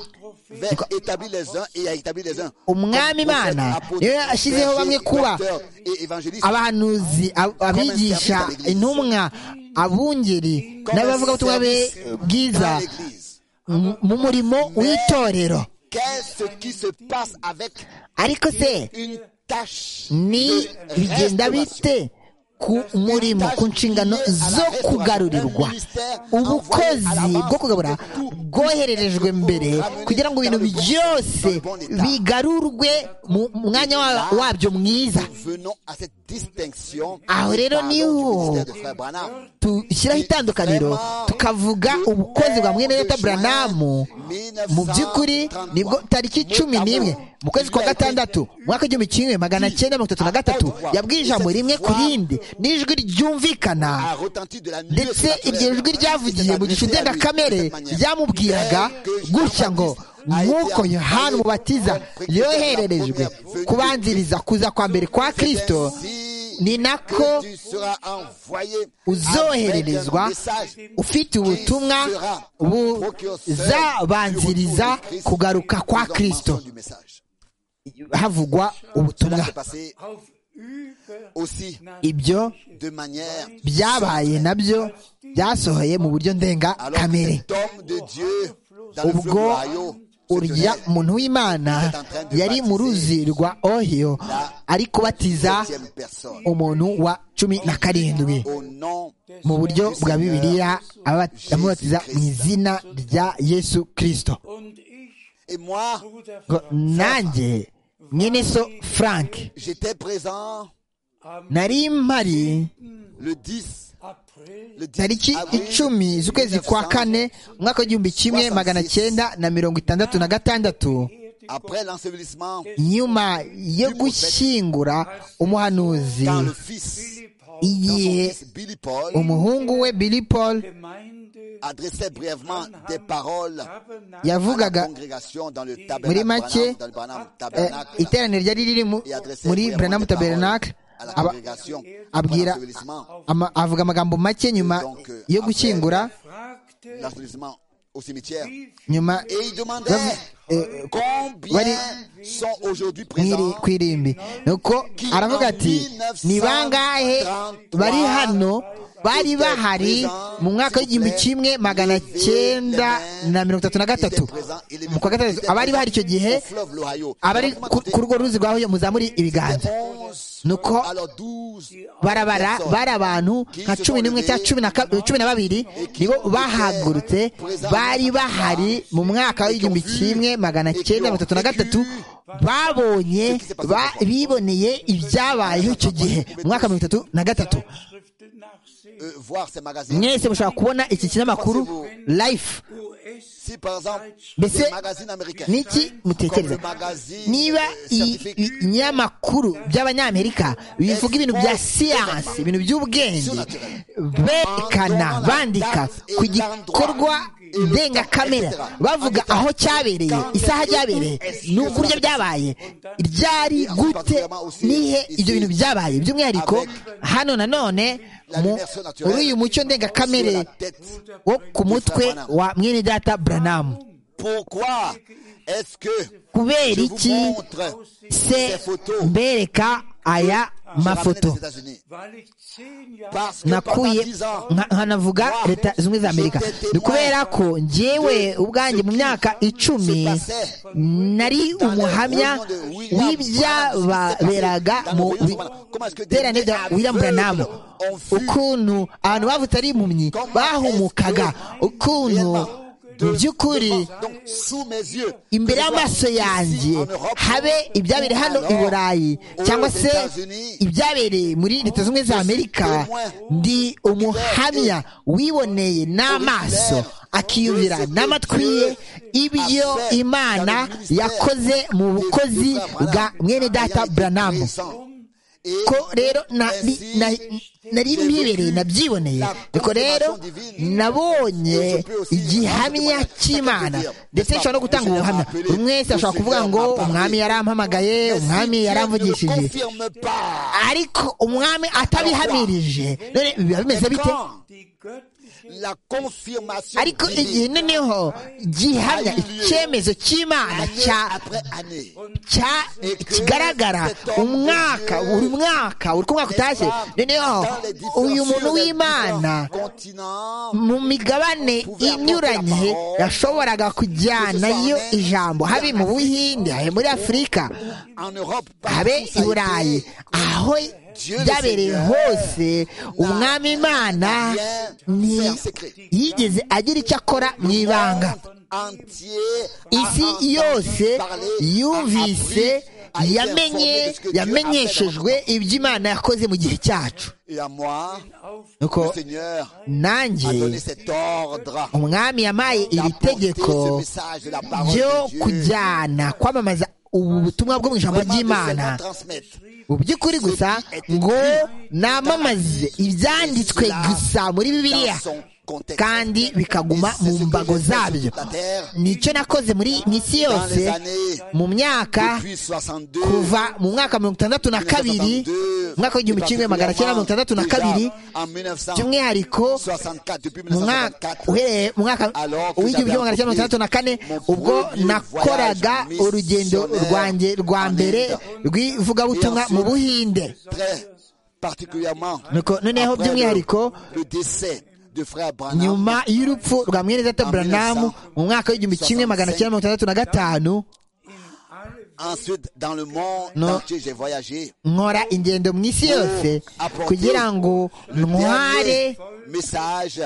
vers- établi les uns et a établi les uns. Comme Umwami prophète, Imana apôtre, niyo yashyizeho bamwe berger, kuba docteur et évangéliste. abahanuzi ab- abigisha intumwa abungeri n'abavugabutumwa be bwiza dans l'église. mu- mu murimo w'itorero Qu'est-ce qui se passe avec ariko se une tâche ni de bigenda restauration? bite ku murimo ku nshingano zo kugarurirwa ubukozi bwo kugabura bwohererejwe mbere kugira ngo ibintu byose bigarurwe mu mwanya wa- wabyo mwiza Venons à cette distinction. Aho rero Parlons du niho. ministère de Frère Branham. dushyiraho itandukaniro tukavuga ubukozi bwa mwene data buranamu mu by'ukuri nibwo tariki cumi n'imwe mu kwezi kwa gatandatu umwaka w'igihumbi kimwe magana cyenda mirongo itatu na gatatu yabwiye ijambo rimwe ku rindi n'ijwi ryumvikana a retenti de la nuit ndetse iryo jwi ryavugiye mu gicu ndengakamere ryamubwiraga gutya ngo nk'uko yohana umubatiza yohererejwe kubanziriza kuza kwa mbere kwa kirisito ni nako uzohererezwa ufite ubutumwa buzabanziriza kugaruka kwa Kristo havugwa ubutumwa aussi ibyo de manière byabaye nabyo byasohoye mu buryo ndenga alors que kamere cet homme de Dieu dans le fleuve ubwo royaux urya muntu w'imana yari mu ruzi rwa ohiyo ari kubatiza septième personne umuntu wa cumi na karindwi au nom mu buryo bwa bibiliya aba- amubatiza mu izina rya yesu kirisito Und ich, et moi Bruder ngo Franz, nanjye mwene so frank j'étais présent am nari mpari le 10 April le 10 tariki avril icumi z'ukwezi kwa kane umwaka w'igihumbi kimwe magana cyenda na mirongo itandatu na gatandatu après l'ensevelissement nyuma yo gushyingura umuhanuzi quand le fils blieb Paul quand son igihe fils Billy Paul umuhungu we billy paul Gemeinde adressait brièvement des paroles Tabernakel à la yavugaga congrégation dans le Muri make, tabernacle dans le Branham eh, tabernacle iteraniro ryari riri mu- et adressait muri brièvement branamu des paroles tabernacle à la aba- congrégation après abwira l'ensevelissement ama- avuga amagambo make nyuma yo gushyingura fragte, l'ensevelissement au cimetière wie nyuma et il demandait bavu- eh, Bari- combien sont aujourd'hui mwiri présents ku irimbi nuko aravuga ati ni bangahe bari hano bari bahari mu mwaka w'igihumbi kimwe magana cyenda na mirongo itatu na gatatu mu kwa gatandatu abari bahari icyo gihe abari ku- ku rugo ruzi rwa huye muzamuri ibiganza nuko barabara bari abantu nka cumi n'imwe cyangwa cumi na ka- cumi na babiri nibo bahagurutse bari bahari mu mwaka w'igihumbi kimwe magana cyenda mirongo itatu na gatatu babonye ba- biboneye ibyabayeho icyo gihe mu mwaka mirongo itatu na gatatu Schriften nachsehen. mwese mushobora kubona iki kinyamakuru life US Si par exemple, Mbese des magazines américains, niki comme le mutekereza magazine niba euh, i- scientifique, ibinyamakuru by'abanyamerika bivuga ibintu bya siyansi ibintu by'ubwenge berekana bandika ku gikorwa ndengakamera bavuga aho cyabereye isaha ryabereye n'uburyo byabaye ryari gute nihe ibyo bintu byabaye by'umwihariko hano nanone mu- muri uyu mucyo ndengakamere sur la tête, wo ku mutwe wa mwene data buranamu pourquoi est-ce que kubera je vous iki montre se mbereka aya mafoto weil ich zehn Jahre Parce que pendant nakuye 10 ans, nka- nkanavuga leta zimwe za amerika ni ukubera ko njyewe ubwanjye mu myaka icumi nari umuhamya w'ibyababeraga mu biterane bya william branham ukuntu abantu bavutse ari impumyi bahumukaga ukuntu mu by'ukuri donc sous mes yeux, imbere y'amaso yanjye habe ibyabereye hano i burayi cyangwa se ibyabereye muri leta zunze ubumwe za amerika ndi umuhamya wiboneye n'amaso akiyumvira n'amatwi ye ibyo imana yakoze mu bukozi bwa mwene data buranamu ko rero nari na- nari mbibereye nabyiboneye ariko rero nabonye igihamya cy'imana ndetse nshobora no gutanga ubuhamya buri mwese ashobora kuvuga ngo umwami yarampamagaye umwami yaramvugishije ariko umwami atabihamirije none biba bimeze bite die göttliche la confirmation ariko igihe divine, noneho gihamya icyemezo cy'imana année cya après année. cya kigaragara umwaka buri mwaka uri ku mwaka utashye noneho Dans les différents- uyu muntu sur les w'imana différents continents, mu migabane inyuranye yashoboraga kujyanayo ijambo habe mu buhinde habe muri afurika en Europe, partout, habe ça i a burayi été aho byabereye hose umwami imana ni- yigeze agira icyo akora mu ibanga entier isi a entendu yose parler, yumvise a appris, a été informé yamenye de ce que Dieu a fait dans yamenyeshejwe notre temps. ibyo imana yakoze mu gihe cyacu Et à moi, nuko le Seigneur a donné nanjye cet ordre umwami yamaye iri d'apporter ce tegeko message de la parole ryo de Dieu, kujyana kwamamaza ubu butumwa bwo mu ijambo vraiment de seulement ry'imana transmettre. mu by'ukuri gusa ngo namamaze ibyanditswe gusa muri bibiliya kandi bikaguma mu mbago zabyo nicyo nakoze muri misi yose mu myaka kuva mu mwaka mirongo itandatu na kabiri mu mwaka w'igihumbi kimwe magana cyenda mirongo itandatu na kabiri by'umwihariko mu mwaka uhereye mu mwaka w'igihumbi kimwe magana cyenda mirongo itandatu na kane ubwo nakoraga urugendo rwanjye rwa mbere rw'ivugabutumwa mu buhinde particulièrement noneho by'umwihariko le décès de frère Branham nyuma y'urupfu rwa mwene data buranamu mu mwaka w'igihumbi kimwe magana cyenda mirongo itandatu na gatanu ensuite dans le monde Non. entier j'ai voyagé nkora ingendo mu isi yose kugira ngo ntware Dernier message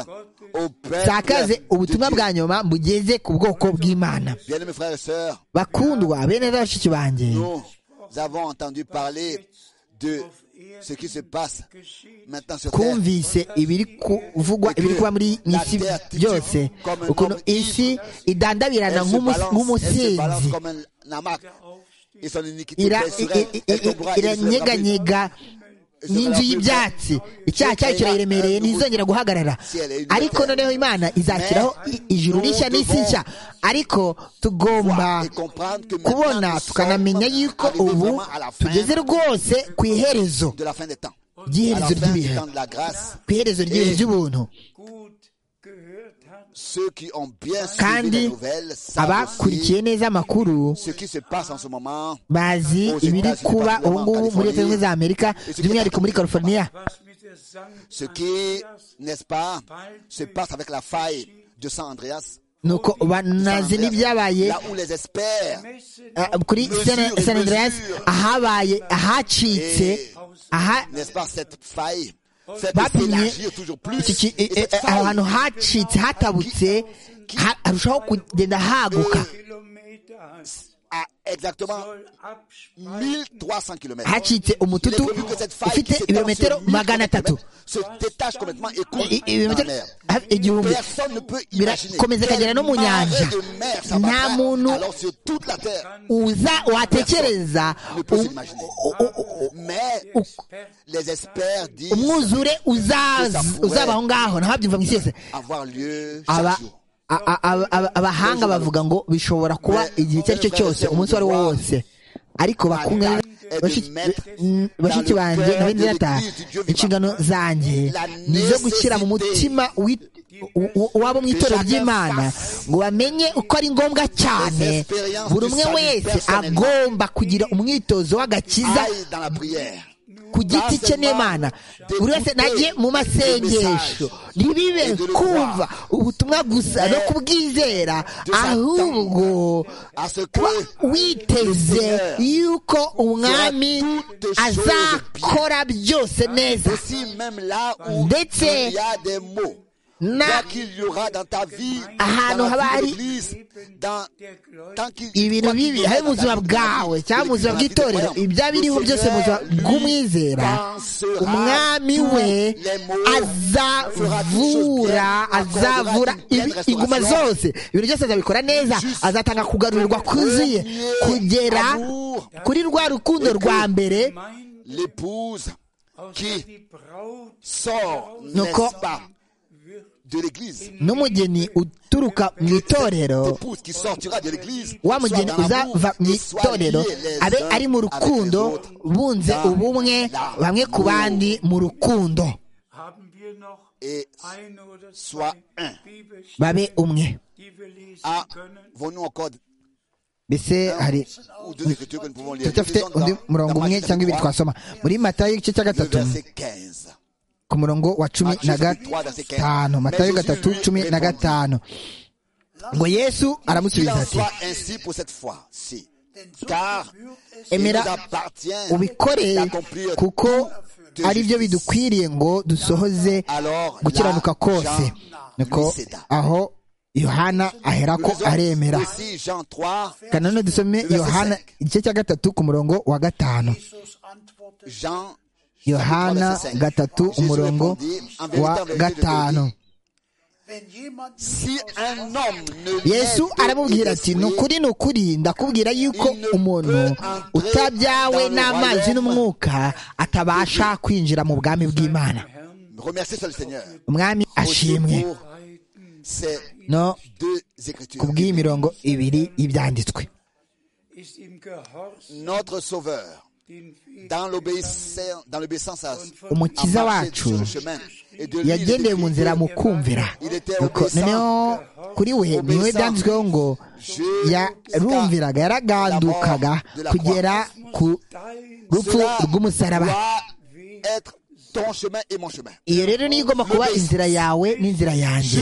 au peuple nsakaze ubutumwa de Dieu. bwa nyuma bugeze ku bwoko bw'imana bien mes frères et sœurs bakundwa bene data bashiki banjye nous avons entendu parler de ce qui se passe maintenant sur terre twumvise ibiri kuvugwa ibiri kuba muri mu isi byose ukuntu isi idandabirana elle se nk'umu- balance, elle se balance nk'umusinzi comme un hamac et son iniquité Ira- i- pèsera, i- elle tombera, i- il ne i- se lèvera plus. iranyeganyega n'inzu y'ibyatsi icyaha cyayo kirayiremereye ntizongera guhagarara ariko noneho imana izashyiraho i- ijuru rishya n'isi nshya ariko tugomba Et comprendre que maintenant, kubona nous tukanamenya sommes yuko arrivés ubu vraiment à la fin tugeze rwose ku iherezo de la fin des temps à la ry'iherezo fin du ry'ibihe temps de la grâce ku iherezo ry'ibihe ry'ubuntu gut gehört hat, ceux qui ont bien Kandi suivi les nouvelles savent aussi abakurikiye neza amakuru ce qui se passe en ce moment bazi ibiri kuba ubu ngubu muri leta zunze ubumwe za amerika by'umwihariko muri california was mit der Sankt ce qui n'est-ce pas se passe avec la faille de San Andreas nuko banazi n'ibyabaye là où les experts Messe ah, kuri San- san andreas ahabaye ahacitse aha n'est-ce pas cette faille cette bapimye élargir toujours plus iki ki- Et e- e- cette aho faille hantu hacitse hatabutse ha- harushaho kugenda haguka Kilometer hat, à exactement soll abspannen. 1300 km hacitse umututu ufite ibirometero magana atatu se détache complètement et coule I- dans la i- ibirometero mer. hafi igihumbi Personne ne peut imaginer. birakomeza ikagera no mu Quel nyanja marée de mer ça va nta faire. muntu Alors sur toute la terre, uza watekereza ne peut u- s'imaginer. Mais les experts disent umwuzure uzaza- uzaba aho ngaho naho byumva mu isi yose avoir lieu Aba- chaque jour. a- a- a- a- abahanga bavuga ngo bishobora kuba igihe icyo ari cyo cyose umunsi uwo ari wo wose ariko bakunga bashiki bashiki banjye na bene data inshingano zanjye ni izo gushyira mu mutima w'i- u- u- wabo mu itorero ry'imana ngo bamenye uko ari ngombwa cyane buri umwe wese agomba kugira umwitozo w'agakiza Aille dans la prière. ku giti cye n'imana buri wese najye mu masengesho ntibibe kumva ubutumwa gusa no kubwizera ahubwo À ce que kuba witeze yuko umwami azakora byose neza aussi même là où Ndetse il y a des mots, na là qu'il y aura dans ta vie, ahantu dans haba la hari vie de l'Église, dans Der Gläubige tant qu'il ibintu quoi qu'il bibi y aura hari mu dans ta buzima vie, bwawe cyangwa mu buzima dans la vie de bw'itorero croyants, ibya biriho le byose mu buzima Seigneur, lui, bw'umwizera pensera umwami we tous les mots, fera toutes choses azavura bien, azavura accordera une ibi- pleine inguma restauration. zose ibintu byose azabikora neza azatanga kugarurirwa kuzuye premier kugera amour kuri rwa rukundo rwa mbere Gemeinde l'épouse aus Qui? der die Braut sort, Donc, n'est-ce pas, de l'église. n'umugeni uturuka mu itorero L'épouse qui sortira de l'église, wa soit mugeni dans l'amour, uzava mu et soit itorero liée les abe uns ari mu avec les rukundo autres. bunze Dans ubumwe l'amour. bamwe ku bandi mu rukundo haben wir noch Et ein oder soit zwei un. Bibelstellen, babe umwe die wir lesen können. avons-nous encore mbese hari ou deux écritures que nous pouvons lire turacyafite Lisons undi dans- murongo dans umwe Matthieu cyangwa ibiri 3, twasoma muri matayo igice cya le gatatu verset 15. ku murongo wa cumi na Matthieu 3, verset 15. gatanu matayo gatatu cumi na gatanu ngo yesu Qu'il aramusubiza en ati soit ainsi pour cette fois-ci. Car il nous Emera appartient ubikore d'accomplir kuko tout de ari justice. byo bidukwiriye ngo dusohoze Alors, gukiranuka là, kose Jean niko Luceda. aho yohana ahera ko Nous aremera lisons aussi Jean 3, Kandi nanone dusome verset yohana cinq. igice cya gatatu ku murongo wa gatanu Jean yohana verset cinq. gatatu Jésus umurongo répondit, En vérité, en wa vérité, je te gatanu dis, Si un homme ne yesu naît aramubwira d'esprit, ati ni ukuri ni ukuri ndakubwira yuko umuntu utabyawe n'amazi n'umwuka atabasha kwinjira mu bwami bw'imana Remerciez seul le Seigneur. umwami ashimwe Aussi pour no ku deux bw'iyi mirongo ibiri y'ibyanditswe ist im Gehorsam Notre Sauveur, den Weg dans l'obéissance dans l'obéissance à, à umukiza marcher wacu sur le chemin. Et de lui, il yagendeye mu était- nzira mu kumvira Nuko noneho kuri we niwe byanditsweho ngo yarumviraga yaragandukaga kugera ku dein rupfu rw'umusaraba doit être ton chemin et mon chemin. iyo rero niyo igomba kuba inzira yawe n'inzira yanjye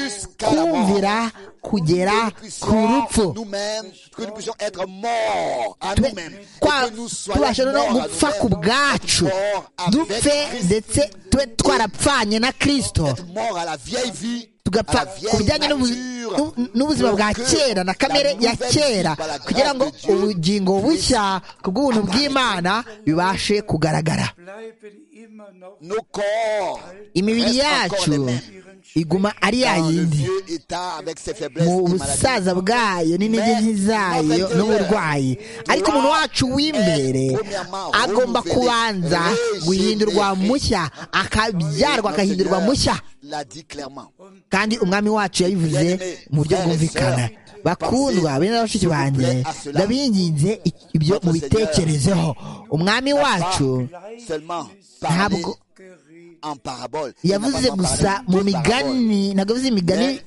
Jusqu'à la mort. kumvira kugera ku rupfu puissions nous-mêmes, que nous puissions être morts à Tube- nous-mêmes. et kwa- que nous soyons tubashe no morts à gupfa ku nous-mêmes, bwacu morts avec dupfe ndetse tube twarapfanye na kristo morts à la vieille vie, à tugapfa la ku vieille bijyanye n'ubu- nature, n'u- n'ubuzima pour bwa que kera na kamere la ya nouvelle kera vie par la grâce kugira ngo de Dieu ubugingo puisse bushya ku bw'ubuntu apparaître. bw'imana bibashe kugaragara bleiben immer noch Nos corps imibiri restent encore les yacu mêmes. iguma ari ya Dans le yindi vieux état avec ses faiblesses mu et maladies. busaza bwayo n'intege nke zayo n'uburwayi ariko umuntu wacu w'imbere agomba kubanza guhindurwa mushya akabyarwa Notre agahindurwa Seigneur mushya l'a dit clairement. kandi umwami wacu yabivuze mu buryo bwumvikana bakundwa bene na bashiki banjye ndabinginze ibyo mubitekerezeho umwami wacu Seulement parler ntabwo geredet. en parabole. Il n'a pas yavuze seulement gusa parlé mu de parabole, migani ntabwo yavuze imigani mais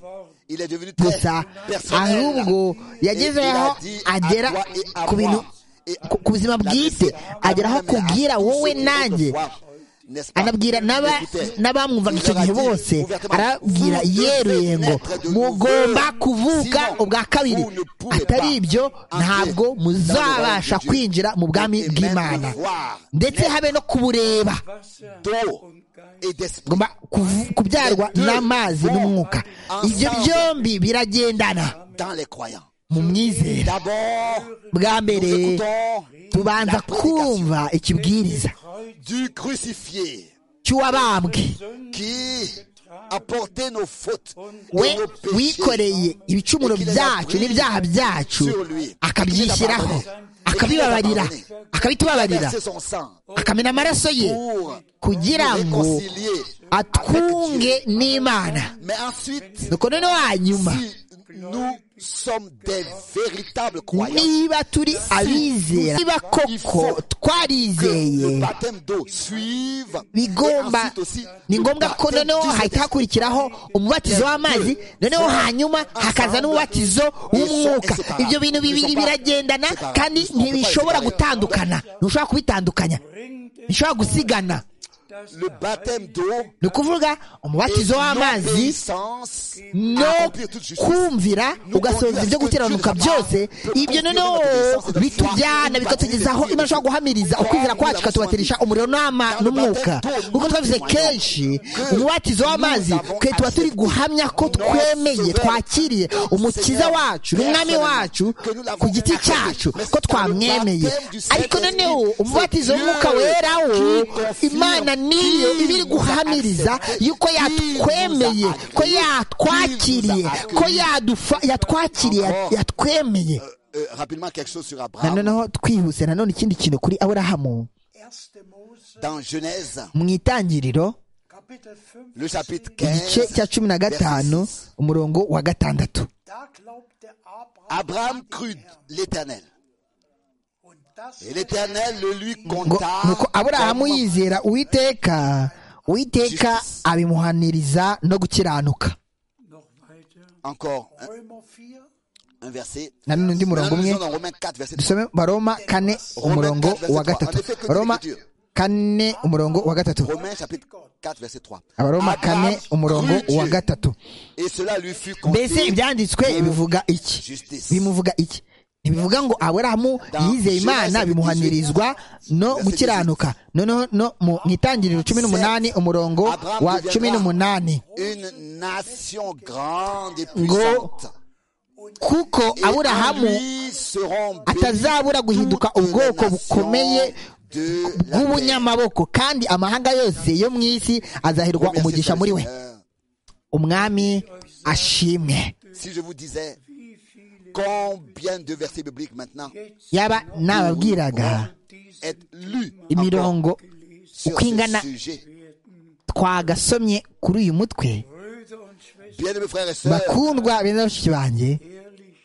Il est devenu très gusa personnel. ahubwo yageze Et il aho a dit à agera toi et à ku bintu moi. Et ku- ku buzima la bwite blessée, agera aho même à kubwira tous wowe ceux qui nanjye autrefois, n'est-ce pas, anabwira n'aba- écoutaient. n'abamwumvaga icyo Il leur a gihe dit bose ouvertement, arababwira vous yeruye devez ngo naître de mugomba nouveau, kuvuka sinon ubwa kabiri vous ne pouvez atari pas ibyo entrer ntabwo dans le muzabasha royaume de Dieu. kwinjira mu bwami Et même bw'imana voir ndetse naître habe no kubureba Wasser d'eau und Geist et d'esprit. ngomba kuvu- kubyarwa Deux n'amazi vont n'umwuka ibyo ensemble. byombi biragendana dans les croyants. mu myizera D'abord, nous bwa mbere écoutons tubanza kumva ikibwiriza du crucifié cy'uwabambwe qui a porté nos fautes we et nos péchés wikoreye ibicumuro byacu n'ibyaha byacu akabyishyiraho akabibabarira akabitubabarira versé son sang akamena amaraso ye pour kugira nous ngo réconcilier avec atwunge Dieu. n'imana Mais ensuite, nuko noneho hanyuma si nous sommes des véritables croyants, niba turi abizera niba koko que le twarizeye baptême d'eau suive et bigomba ensuite aussi ni le ngombwa ko baptême noneho du hahita Saint-Esprit. hakurikiraho umubatizo w'amazi noneho hanyuma hakaza n'umubatizo w'umwuka ibyo bintu bibiri biragendana kandi ntibishobora gutandukana ntushobora kubitandukanya ntishobora gusigana Le baptême d'eau ni ukuvuga umubatizo w'amazi l'obéissance no kumvira ugasohoza ibyo gukiranuka byose ibyo noneho bitujyana bikatugezaho imana ishobora guhamiriza ukwizera kwacu ikatubatisha umuriro n'ama- n'umwuka nk'uko twabivuze kenshi umubatizo w'amazi twe tuba turi guhamya ko twemeye twakiriye umukiza wacu n'umwami wacu ku giti cyacu ko twamwemeye ariko noneho umubatizo w'umwuka wera wo imana niyo iba iri guhamiriza yuko yatwemeye ko yatwakiriye ko yadufa- yatwakiriye yatwemeye Euh, rapidement quelque chose sur na Abraham noneho twihuse nanone ikindi kintu kuri aburahamu 1. Mose, dans Genèse mu itangiriro Kapitel 5. le chapitre igice 15 cya cumi na gatanu umurongo wa gatandatu Da glaubte Abraham Abraham crut l'Éternel und das et l'Éternel le lui ngo compta nuko aburahamu comme yizera uwiteka uwiteka abimuhaniriza no gukiranuka noch weiter. encore un, Römer 4. un verset na none undi murongo Maintenant, nous umwe lisons dans Romains 4 verset 3 dusome baroma kane umurongo wa gatatu baroma kane umurongo wa gatatu Romains chapitre 4 verset 3 abaroma kane umurongo crut wa Dieu, gatatu et cela lui fut mbese compté ibyanditswe bivuga iki justice bimuvuga iki ntibivuga ngo aburahamu yizeye imana bimuhanirizwa no gukiranuka noneho no mu itangiriro cumi n'umunani umurongo wa cumi n'umunani une nation grande et Ngo- puissante kuko Et en aburahamu lui seront bénies atazabura guhinduka toutes les ubwoko nations bukomeye de la terre. bw'ubunyamaboko kandi amahanga yose yo mu isi azahirwa Merci, Seigneur. umugisha muri we Euh, umwami ashimwe Si je vous disais combien de versets bibliques maintenant yaba nababwiraga est lu imirongo sur uko ingana ce sujet, twagasomye kuri uyu mutwe Brüder und Schwestern, bien-aimés frères et sœurs, bakundwa bene bashiki banjye ehrlich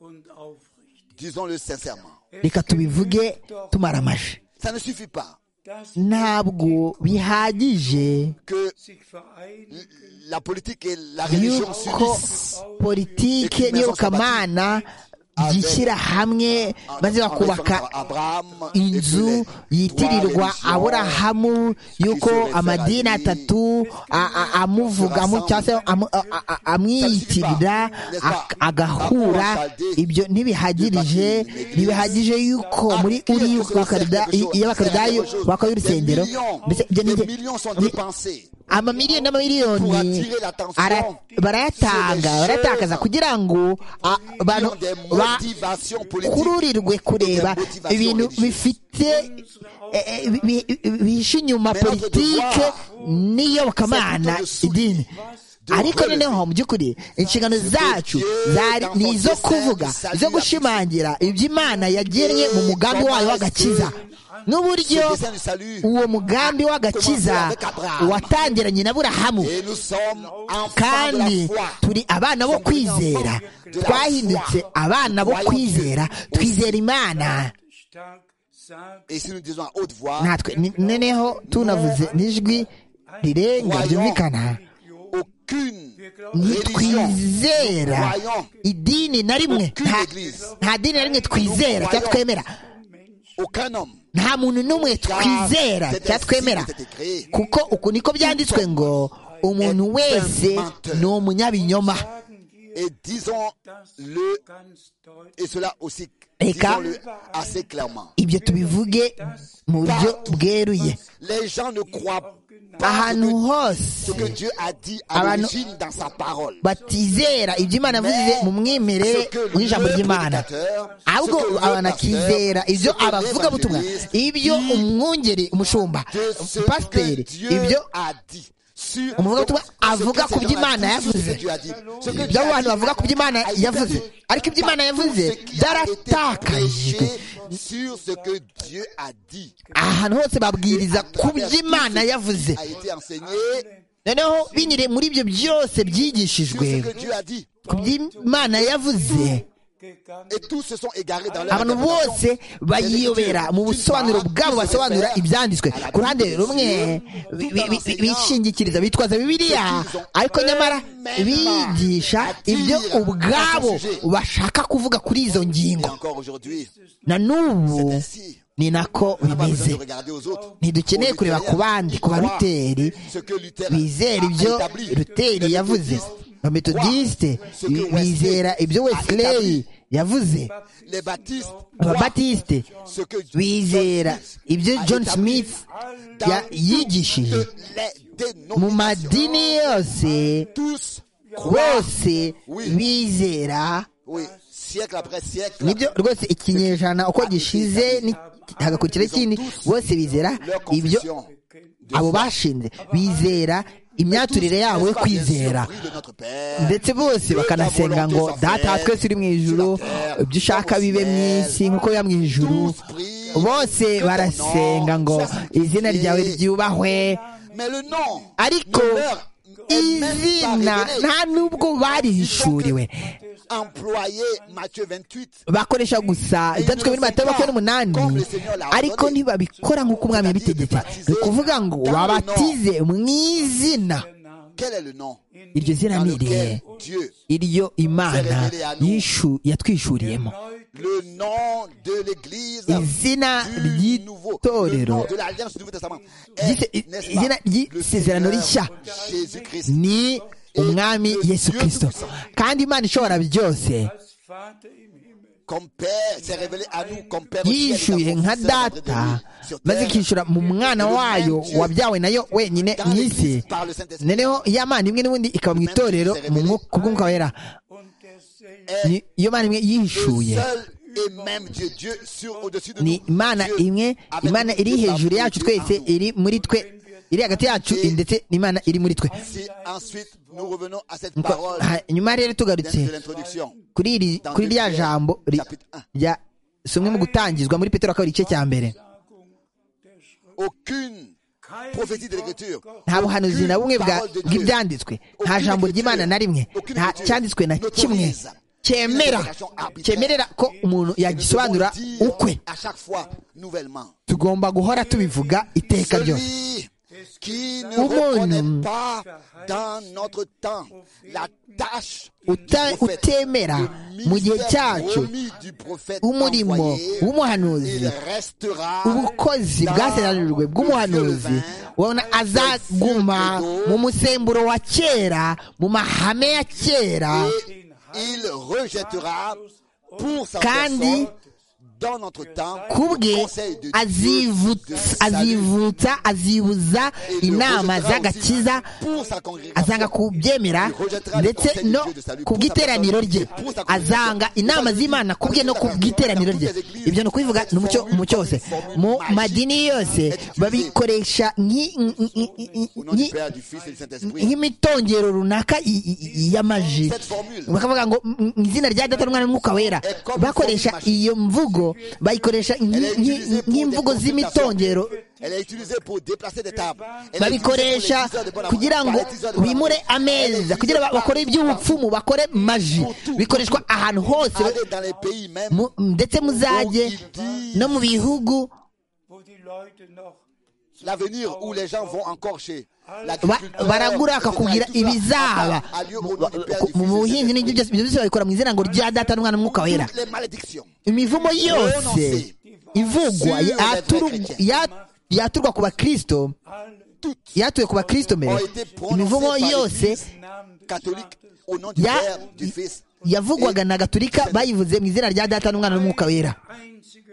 und aufrichtig. disons-le sincèrement. reka tubivuge tumara amajwi Ça ne suffit pas Dass ntabwo bihagije que sich vereinigen la politique et la religion yuko s'unissent politike n'iyobokamana byishyira hamwe maze en référence bakubaka à Abraham et inzu tous les yitirirwa trois religions. aburahamu y'uko amadini atatu a- a- amuvuga mu- cyangwa se amu- a- a- a- amwiyitirira ak- agahura ibyo ntibihagirije ntibihagije y'uko muri uri y'abakaridayo bakora urusengero mbese ibyo des ni millions sont dépensés amamiliyoni n'amamiliyoni ara- barayatanga barayatakaza kugira ngo a- abantu sur des ba- motivations politiques. kururirwe kureba ibintu bifite eh, eh, bi- bi- bihishe inyuma politike n'iyobokamana idini ariko noneho mu by'ukuri inshingano zacu zari ni izo kuvuga izo gushimangira iby'imana yagennye mu mugambi wayo w'agakiza n'uburyo Ce dessein du salut uwo mugambi w'agakiza watangiranye na burahamu Et nous sommes enfants de la kandi foi. turi abana bo kwizera twahindutse abana bo kwizera twizera imana stark sagt, Et si nous disons à haute voix, natwe ni- noneho tunavuze n'ijwi rirenga ryumvikana aucune religion, ntitwizera idini na rimwe nta, nta dini na rimwe twizera cyangwa twemera aucun homme, nta muntu n'umwe twizera c'est cyangwa ainsi twemera que c'était créé. kuko uku niko byanditswe ngo umuntu wese ni umunyabinyoma Et disons-le, ganz deutlich, et cela aussi, Et car- disons-le assez clairement. ibyo tubivuge mu buryo bweruye Les gens ne croient pas ahantu ce hose que, ce que Dieu a dit à Abantu- l'origine dans sa parole. batizera ibyo imana yavuze mu mwimerere w'ijambo ry'imana ahubwo abantu bakizera ibyo abavuga butumwa ibyo umwungeri umushumba pasiteri ibyo umuvugabutumwa avuga ku byo Imana yavuze ibyo abantu bavuga ku byo Imana yavuze ariko ibyo Imana yavuze byaratakajwe ahantu hose babwiriza ku byo Imana yavuze noneho binyure muri ibyo byose byigishijwe ku byo Imana yavuze Et tous se sont égarés dans abantu bose bayiyobera mu busobanuro bwabo basobanura ibyanditswe ku ruhande rumwe bi- bi- bi- bishingikiriza bitwaza bibiliya ariko nyamara bigisha ibyo ubwabo bashaka kuvuga kuri izo Et ngingo encore aujourd'hui, na c'est n'ubu ainsi. ni nako On n'a pas besoin bimeze de regarder aux autres. ntidukeneye kureba ku bandi ku baruteri Ce que Luther bizera ibyo a établi. ruteri yavuze abametodisite bizera ibyo wesileyi yavuze Les baptistes, ababatisite ce que bizera ibyo john smith ya- yigishije toutes les dénominations, mu madini yose tous croient. bose bizera Oui, siècle après siècle, nibyo rwose ikinyejana uko gishize ni- hagakurikira ikindi bose bizera leur ibyo confession de abo bashinze bizera imyaturire yabo N'est-ce yo pas bien kwizera surpris de notre Père ndetse bose bakanasenga ngo data wa twese uri mu ijuru ibyo ushaka bibe mu isi nk'uko biba mu ijuru bose barasenga ngo izina ryawe ryubahwe Mais le nom ariko izina nta n'ubwo barihishuriwe employé Matthieu 28 bakoresha gusa ibyanditswe muri matayo makumyabiri n'umunani ariko ntibabikora nk'uko umwami yabitegetse ni ukuvuga ngo babatize mu izina Quel est le nom iryo zina dans ni irihe lequel Dieu, iryo imana yishu- yatwishuriyemo le nom de l'Église, izina du nouveau, le nom ry'itorero de l'Alliance du Nouveau Testament, Ryise- est, n'est-ce pas, izina le ry'isezerano rishya Seigneur Jésus-Christ. ni umwami yesu kirisito kandi imana ishobora byose als Vater im Himmel. Comme Père s'est révélé à nous, comme Père au ciel, il yishyuye a nka confessé la vraie de data lui sur maze terre. ikishyura mu mwana wayo wabyawe nayo wenyine mu isi noneho iya mana imwe n'ubundi ikaba mu itorero mu mwuka ku bw'umwuka wera Und derselbe Ni- iyo mana imwe Le yihishuye seul et même Dieu, Dieu sur au-dessus de nous. ni imana Dieu imwe avec imana nous, iri Dieu hejuru en yacu nous, Dieu twese en nous. iri muri twe iri hagati yacu ndetse n'imana iri muri twe Si ensuite nous revenons à cette Nuko, parole hanyuma rero tugarutse de l'introduction, kuri iri kuri rya jambo ri- rya somwe mu gutangizwa muri petero kabiri igice cya mbere Sagung der Schrift aucune prophétie de l'Écriture. nta buhanuzi na bumwe bwa- bw'ibyanditswe nta jambo ry'imana na rimwe nta cyanditswe na kimwe cyemera cyemerera ko umuntu yagisobanura Nous devons dire ukwe À chaque fois, nouvellement. tugomba guhora tubivuga iteka ryose Celui qui ne Umuntu reconnaît pas dans notre temps la tâche Uta- utemera mu gihe cyacu du prophète umurimo envoyé, w'umuhanuzi il restera ubukozi bwasezeranijwe bw'umuhanuzi ubona azaguma mu musemburo wa kera mu mahame ya kera et il rejettera pour sa Kandi, personne dans notre temps kubwe azivutsa azivutsa azibuza inama z'agakiza azanga kubyemera ndetse no ku bw'iteraniro rye azanga inama z'imana kubwe no ku bw'iteraniro rye ibyo ni ukubivuga ni umucyo mu cyose mu madini yose babikoresha nk'i- nk'i- nk'i- Au nom du nk'i- Père, du Fils et du Saint-Esprit. nk'imitongero runaka i- i- i- y'amaji bakavuga ngo "M- m- izina rya data n'umwana n'umwuka wera bakoresha iyo mvugo bayikoresha Elle est nk'i- utilisée nk'i- pour des nk'imvugo consultations. z'imitongero Elle est utilisée pour déplacer des tables. Elle est utilisée pour les babikoresha tiseurs de bonne kugira amende, ngo par les tiseurs de bonne bimure amende. Elle est ameza kugira ba- utilisée bakore iby'ubupfumu bakore maji bikoreshwa ahantu hose Allez dans les pays même mu- ndetse muzajye no mu bihugu wo die Leute noch l'avenir où les gens vont encore chez ba- l'agriculteur, baragura etc., bakakubwira tout ça, ibizaba a- a lieu au Mu- nom du Père, du mu Fils et du buhinzi n'ibyo byose ibyo byose babikora mu izina ngo rya data n'umwana n'umwuka wera Saint-Esprit. les malédictions imivumo yose ivugwa Sur yaturu- ya- yaturwa ku bakristo alle yatuye ku bakristo mbere ont été imivumo prononcées par yose l'Église Namen des catholique Vaters. au nom du ya Père, du Fils. yavugwaga na gaturika bayivuze mu izina rya data n'umwana n'umwuka wera einzige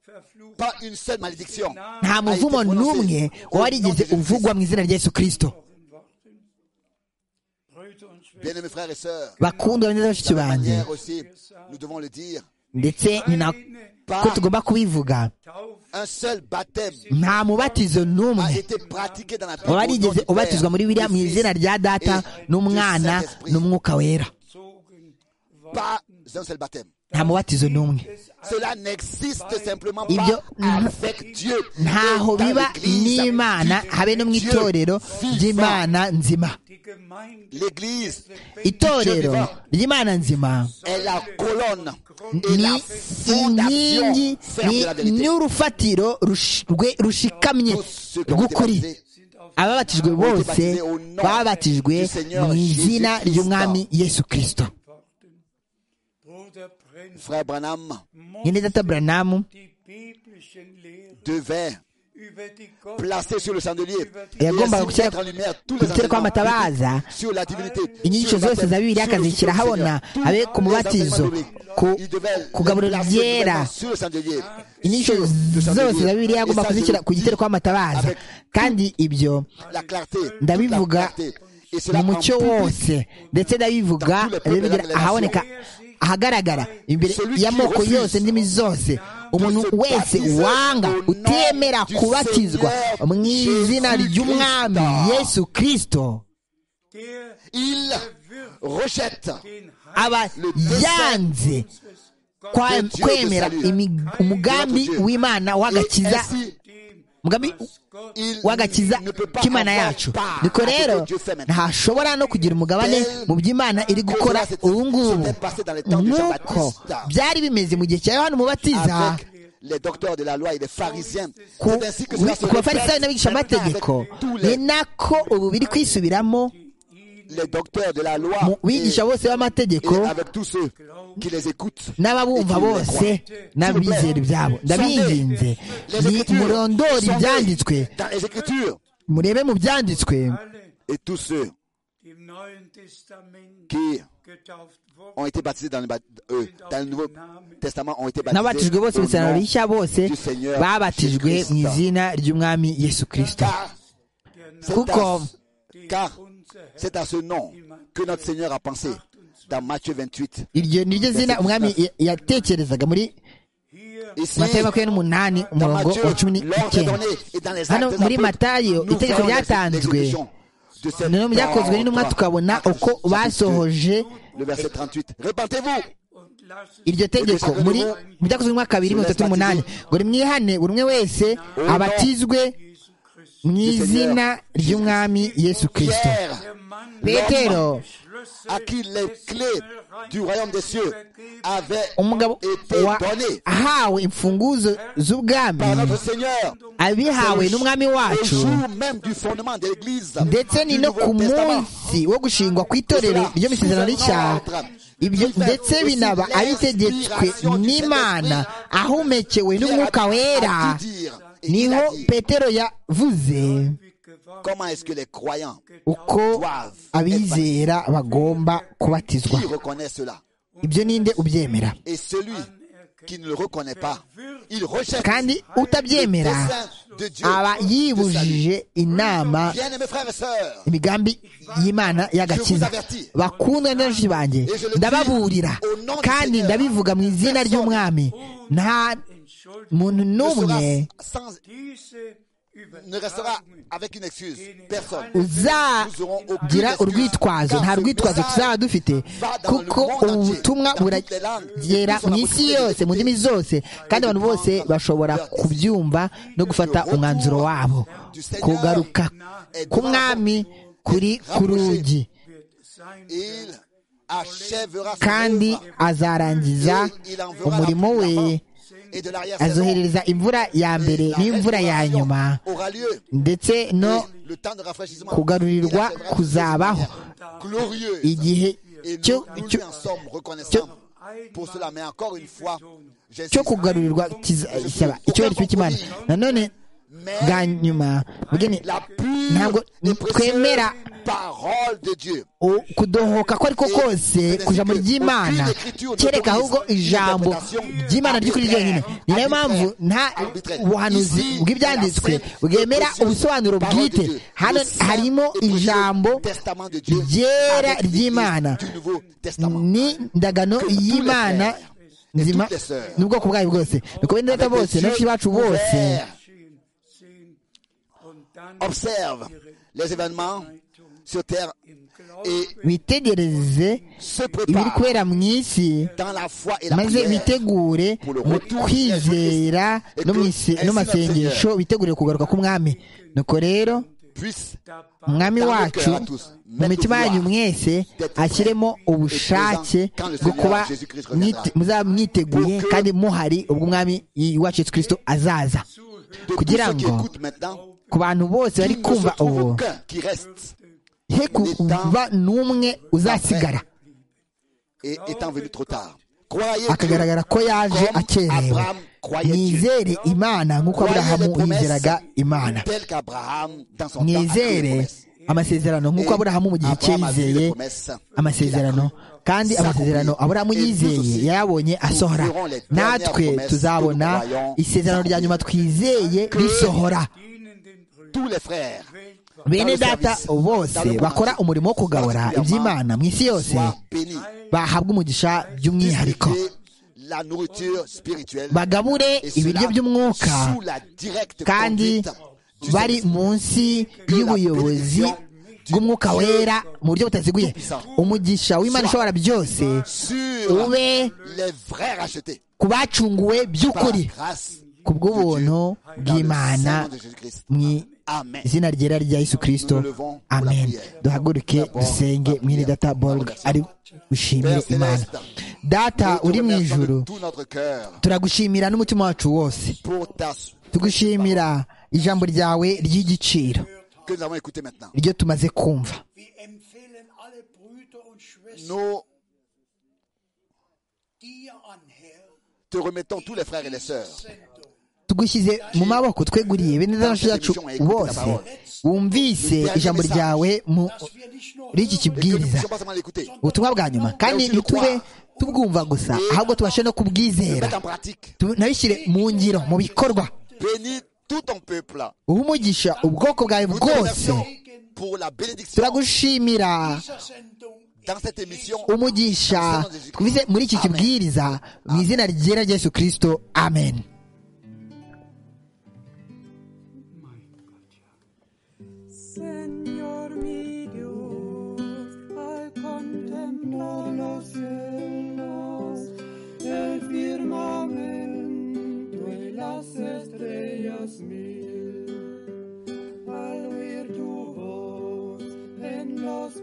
Verfluchung Pas une seule malédiction. nta muvumo n'umwe warigeze uvugwa mu izina rya yesu kirisito in Worten. Brüder und Schwestern, Bien aimés frères et sœurs, bakundwa neza bashiki banjye manière aussi, nous devons le dire, ndetse ni na ko tugomba kubivuga Taufe, un seul baptême nta mubatizo a n'umwe été pratiqué dans la Bible. au nom warigeze du ubatizwa muri Père, biriya mu du Fils izina rya data et du n'umwana Saint-Esprit. n'umwuka wera zogen, Pas un seul baptême. nta mubatizo n'umwe Cela n'existe simplement Il y a- pas avec Dieu. ntaho Et dans biba l'Église, n'imana habe no mu Dieu itorero vivant. ry'imana nzima die Gemeinde L'Église itorero ry'imana nzima est la colonne et ni la inkingi fondation ferme ni de la vérité. n'urufatiro rush- rwe- rushikamye rw'ukuri ababatijwe bose babatijwe mu izina ry'umwami yesu kirisito Worten. Bruder Prinz, Frère Branham nyine data buranamu die biblischen Lehren devait über die Gott placer sur le chandelier et yagombaga ainsi gushyira mettre en lumière tous les gushyira kwa enseignements matabaza sur la divinité, inyigisho sur le zose za baptême, bibiliya sur le akazishyira Seigneur, ahabona tous abe ku les mubatizo enseignements bibliques. ku Il devait les kugaburira placer byera nouvellement sur le chandelier. inyigisho Sur le zose chandelier. za bibiliya agomba Et ça, je kuzishyira le ku gitero dis kwa matabaza avec kandi ibyo la clarté, toute la Ndabivuga clarté. Et cela mu en mucyo public. wose ndetse ndabivuga abibigira ahaboneka ahagaragara imbere y'amoko yose ndimi zose umuntu wese wanga utemera kubatizwa mu izina ry'umwami yesu kirisito der Il rejette den Heil aba yanze unseres kwa- kwemera imi- umugambi w'imana w'agakiza dem, umugambi was Gott Il w'agakiza ne peut pas k'imana avoir yacu part niko à ce que rero Dieu fait maintenant. ntashobora no kugira umugabane mu by'imana iri gukora ubu ngubu nk'uko byari bimeze mu gihe cya yohani umubatiza avec les docteurs de la loi et les pharisiens. ku C'est ainsi que cela se ku bafarisayo répète n'abigisha maintenant avec amategeko tous ni les, nako ubu biri kwisubiramo les docteurs de la loi mu et, bigisha bose et b'amategeko avec tous ceux qui les écoutent. n'ababumva et qui les bose croient. n'abizera ibyabo ndabinginze Les ni Écritures murondori sont ibyanditswe nées dans les Écritures murebe mu byanditswe alle, et tous ceux die im Neuen Testament qui getauft wurden, ont été baptisés dans le, bat- euh, dans le Nouveau Testament ont été baptisés n'abatijwe bose mu isano au nom rishya bose du Seigneur babatijwe mu Jésus-Christ. izina ry'umwami yesu kirisito Car der Name, c'est Kuko- à- den car unser Herr c'est à ce nom que notre Seigneur a pensé dans Matthieu 28. iryo ni ryo zina umwami ya- yatekerezaga muri hier Ici, matayo makumyabiri n'umunani umurongo wa cumi l'ordre est n'icyenda donné et dans les Hano actes des muri apôtres, Matayo, nous itegeko voyons ryatanzwe. l'exécution de cette noneho byakozwe n'intumwa parole. tukabona uko basohoje Le verset 38. Répentez-vous und lass iryo tegeko muri mu byakozwe mu mwaka wa bibiri mirongo itatu n'umunani ngo rimwihane buri umwe wese abatizwe Jesus Christus mu izina ry'umwami yesu kirisito Pierre, petero à qui les clés du royaume des cieux avaient umugabo été wa- données ahawe imfunguzo z'ubwami par notre Seigneur abihawe n'umwami au wacu jour même du fondement de l'Église. ndetse ni du no ku Nouveau Testament. munsi wo gushingwa ku itorero ry'amasezerano y'icyaha ibyo ndetse binaba abitegetswe n'imana ahumekewe n'umwuka wera niho petero yavuze Comment est-ce que les croyants uko abizera bagomba kubatizwa qui reconnaissent cela ibyo ninde ubyemera et celui qui ne le reconnaît pas, il rejette kandi le utabyemera dessein de Dieu. aba de salut. yibujije inama Bien-aimés frères et sœurs, imigambi y'imana y'agakiza bakundwa n'abenshi banjye ndababurira kandi ndabivuga mu izina ry'umwami nta muntu n'umwe ne sera sans- Diese ne restera Übertragung avec une excuse. Personne. uzagira urwitwazo nta rwitwazo tuzaba dufite kuko ubutumwa buragera mu isi yose mu ndimi zose kandi abantu bose bashobora kubyumva no gufata umwanzuro wabo kugaruka k'umwami kuri ku rugi wird sein. Il achèvera son kandi œuvre azarangiza umurimo we et de l'arrière-saison. azohereza imvura ya mbere La n'imvura ya restauration nyuma aura lieu. ndetse no Et le temps de rafraîchissement, kugarurirwa il achèvera kuzabaho de manière glorieuse. igihe Et nous, cyo nous lui cyo- en sommes reconnaissants pour cela. Mais encore une fois, j'insiste, cyo kugarurirwa kiza- cyaba icyubahiro cy'imana cy'imana nanone mais bwa nyuma mugeni la pure ntabwo et précieuse twemera parole de Dieu. u- kudohoka ko ariko kose ku ijambo ry'imana kereka ahubwo ijambo ry'imana ry'ukuri ryonyine ni nayo mpamvu nta buhanuzi bw'ibyanditswe bwemera ubusobanuro bwite hano harimo ijambo ryera ry'imana ni ndagano y'imana nzima n'ubwoko bwayo bwose ni ku bene data bose n'abenshi bacu bose Geschehen, sehen und dann Observe les événements sur terre im Glauben et bitegereze se ibiri prépare kubera mu isi dans la foi et la maze prière. bitegure mu kwizera no mu ise- no mu masengesho bitegure kugaruka k'umwami nuko rero Puisse umwami wacu mu mitima yanyu mwese ashyiremo ubushake bwo kuba mwite- muzaba mwiteguye kandi muhari ubwo umwami wacu yesu kirisito azaza de tous kugira ceux qui ngo écoutent maintenant, ku bantu bose bari qu'il ne kumva se trouve ubu aucun qui reste he kuba n'umwe uzasigara et étant venu trop tard. Croyez Dieu akagaragara ko yaje comme akerewe Abraham croyait Dieu. mwizere imana nk'uko aburahamu yizeraga imana Tel qu'Abraham dans son temps a cru les mwizere promesses. amasezerano nk'uko aburahamu mu gihe cye Abraham avait yizeye des promesses. amasezerano kandi amasezerano aburahamu yizeye yayabonye asohora natwe tuzabona isezerano rya nyuma twizeye risohora dienen den Brüdern. Tous les frères bene data bose bakora umurimo wo kugabura iby'imana mu isi yose soient bénis. bahabwa umugisha by'umwihariko Distribuez la nourriture spirituelle bagabure et ibiryo cela by'umwuka sous la directe kandi conduite du bari Saint-Esprit. munsi y'ubuyobozi bw'umwuka wera mu buryo butaziguye umugisha w'imana ishobora byose sur ube les vrais rachetés ku bacunguwe par la by'ukuri grâce ku bw'ubuntu dans le bw'imana sang de Jésus-Christ. mu Amen. izina ryera rya yesu kirisito amen duhaguruke dusenge mwene data borg ari gushimire imana data Nous te uri mu remercions ijuru de tout notre cœur turagushimira n'umutima wacu wose pour ta tugushimira ijambo ryawe ry'igiciro que nous avons écouté maintenant. iryo tumaze kumva Wir empfehlen alle Brüder und Schwestern Nous dir an, Herr, te remettons tous les frères et les sœurs tugushyize mu maboko tweguriye bene data yacu bose wumvise ijambo ryawe dass wir nicht nur muri iki et que nous ne kibwiriza puissions pas seulement l'écouter, ubutumwa bwa nyuma kandi ntitube tubwumva gusa ahubwo tubashe no le kubwizera mettre en pratique. Tu- nabishyire mu ngiro mu bikorwa Bénis tout ton peuple. uhe umugisha ubwoko bwawe Nous te bwose remercions pour la bénédiction turagushimira dieser Sendung dans cette émission. umugisha twize muri iki kibwiriza mu izina ryera rya yesu kirisito amen Señor mi Dios, al contemplar los cielos, el firmamento y las estrellas mil,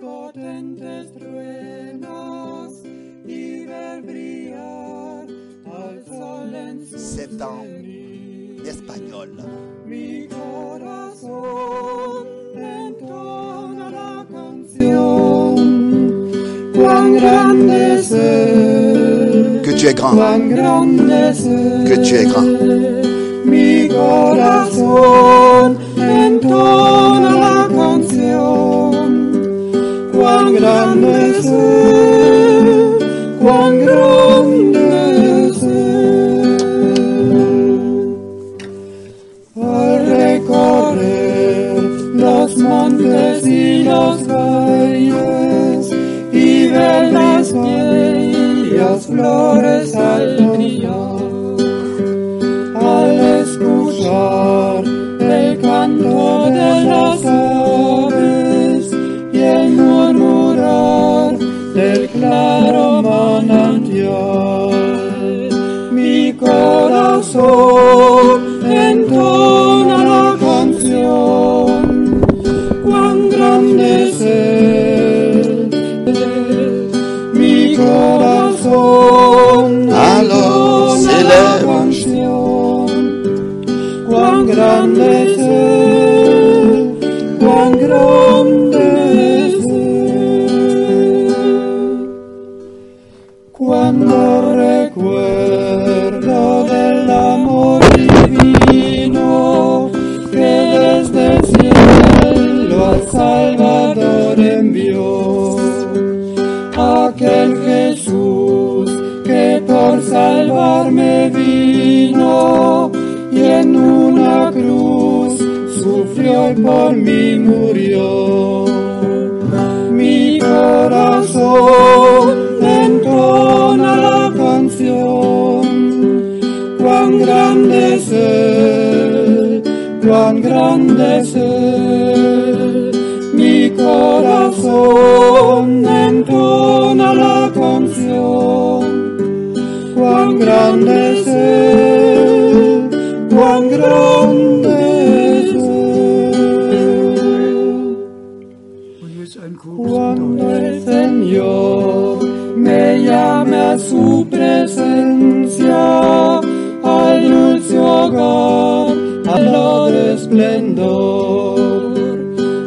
potentes truenos y ver brillar al sol en su C'est en cenit. espagnol. Mi corazón entona la canción. Cuán grande es él, Que tu es grand. cuán grande es él. Que tu es grand. Mi corazón entona la canción. Cuán grande es él, cuán grande es él. Al recorrer los montes y los valles y ver las bellas flores al brillar al escuchar el canto de las aves y el murmurar del claro manantial. Mi corazón entona la canción, cuán grande es él. Mi corazón A los entona la celebros. canción. Cuán grande es él, cuán grande es él. Cuando recuerdo del amor divino que desde el cielo al Salvador envió aquel Jesús que por salvarme vino y en una cruz sufrió y por mí murió. Mi corazón entona la canción, cuán grande es él, cuán grande es él. Mi corazón entona la canción, cuán grande es él, cuán grande es él. Und jetzt ein kurzes Cuando Deutsch. el Señor me llame a su presencia, al dulce hogar, al lado de esplendor,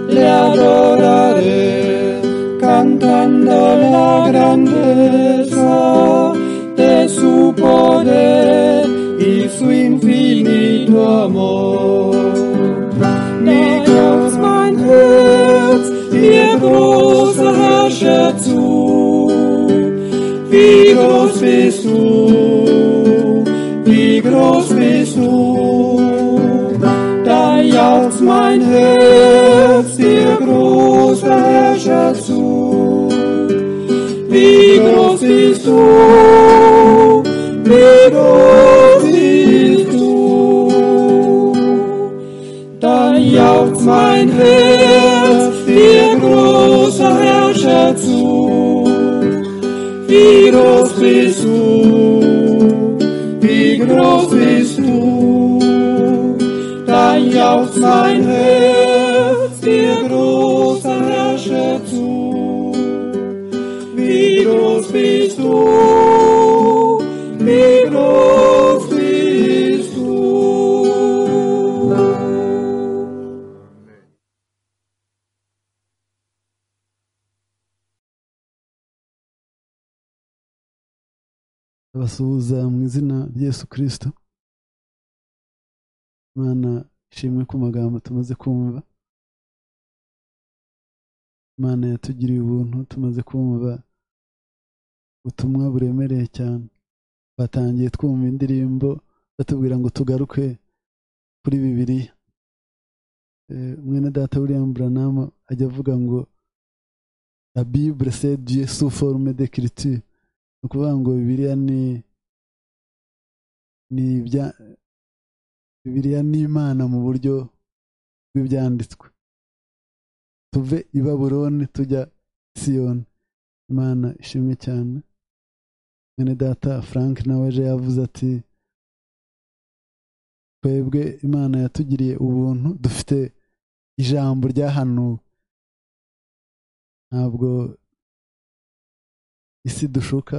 le adoraré cantando la grandeza de su poder y su infinito amor. Nicht aus mein Herz, ihr großer Herrscher zu. Wie groß bist du, wie groß bist du. Da jauchzt mein Herz, ihr großer Herrscher zu. Wie groß bist du, wie groß bist du dann jaucht mein Herz dir großer Herrscher zu. Wie groß bist du, wie groß bist du, dann jaucht mein Herz dir großer Herrscher zu. Wie groß bist du, wie groß bist du. abasuhuza mu izina rya Yesu kirisito imana ishimwe ku magambo tumaze kumva imana yatugiriye ubuntu tumaze kumva ubutumwa buremereye cyane batangiye twumva indirimbo batubwira ngo tugaruke kuri bibiliya Eh, mwene data william buranama ajya avuga ngo la bible c'est Dieu sous forme d'écriture ni ukuvuga ngo bibiliya ni ni ibya bibiliya ni imana mu buryo bw'ibyanditswe tuve i baburoni tujya siyoni imana ishimwe cyane mwene data frank nawe ejo yavuze ati twebwe imana yatugiriye ubuntu dufite ijambo ryahanuwe ntabwo isi dushuka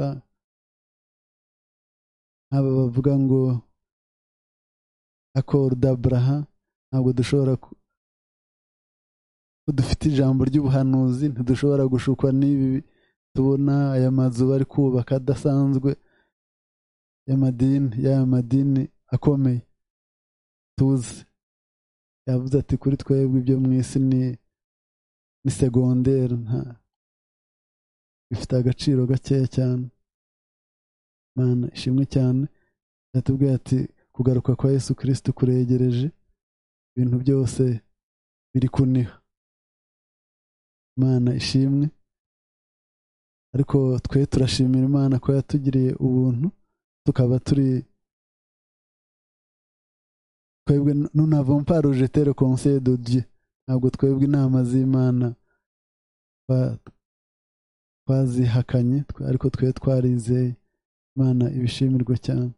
nk'aba bavuga ngo akoro daburaha ntabwo dushobora ko dufite ijambo ry'ubuhanuzi ntidushobora gushukwa n'ibi tubona aya mazu bari kubaka adasanzwe y'amadini y'aya madini akomeye tuzi yavuze ati kuri twebwe ibyo mu isi ni ni segonderi nta bifite agaciro gakeya cyane mana ishimwe cyane yatubwiye ati kugaruka kwa yesu kirisiti kuregereje ibintu byose biri kuniha imana ishimwe ariko twe turashimira imana ko yatugiriye ubuntu tukaba turi twebwe nunavamo paruje tere konse do dieu ntabwo twebwe inama z'imana twazihakanye ariko twe twarizeye imana ibishimirwa cyane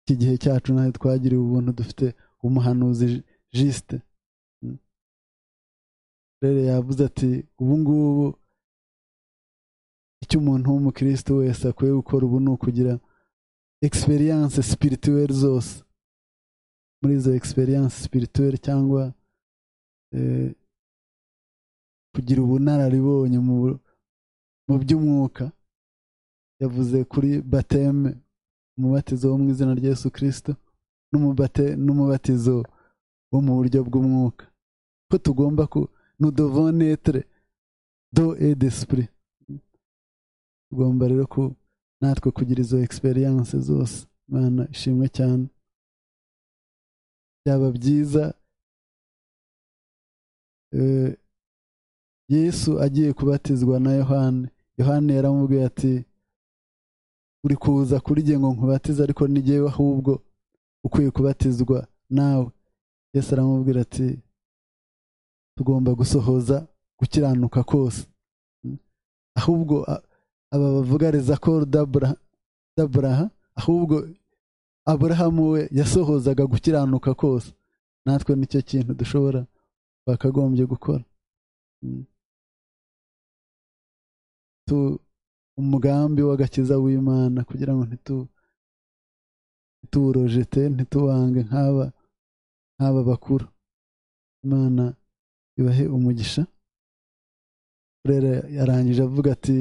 iki gihe cyacu nawe twagiriwe ubuntu dufite umuhanuzi jisite rero yavuze ati ubu ngubu icyo umuntu w'umukirisitu wese akwiye gukora ubu ni ukugira egisperiyanse sipirituweri zose muri izo egisperiyanse sipirituweri cyangwa kugira ubunararibonye mu by'umwuka yavuze kuri bateme umubatizo wo mu izina rya Yesu kirisito n'umubatizo wo mu buryo bw'umwuka ko tugomba ku nudovonetere do edesipuri tugomba rero ko natwe kugira izo egisperiyanse zose imana ishimwe cyane byaba byiza yesu agiye kubatizwa na yohani yohani yaramubwiye ati uri kuza kuri jye ngo nkubatize ariko n'igihe ahubwo ukwiye kubatizwa nawe yesu aramubwira ati tugomba gusohoza gukiranuka kose ahubwo aba bavugariza ko daburaha ahubwo aburahamu we yasohozaga gukiranuka kose natwe nicyo kintu dushobora bakagombye gukora umugambi w'agakiza w'imana kugira ngo ntituwurojete ntituwange nk'aba nk'aba bakuru imana ibahe umugisha rero yarangije avuga ati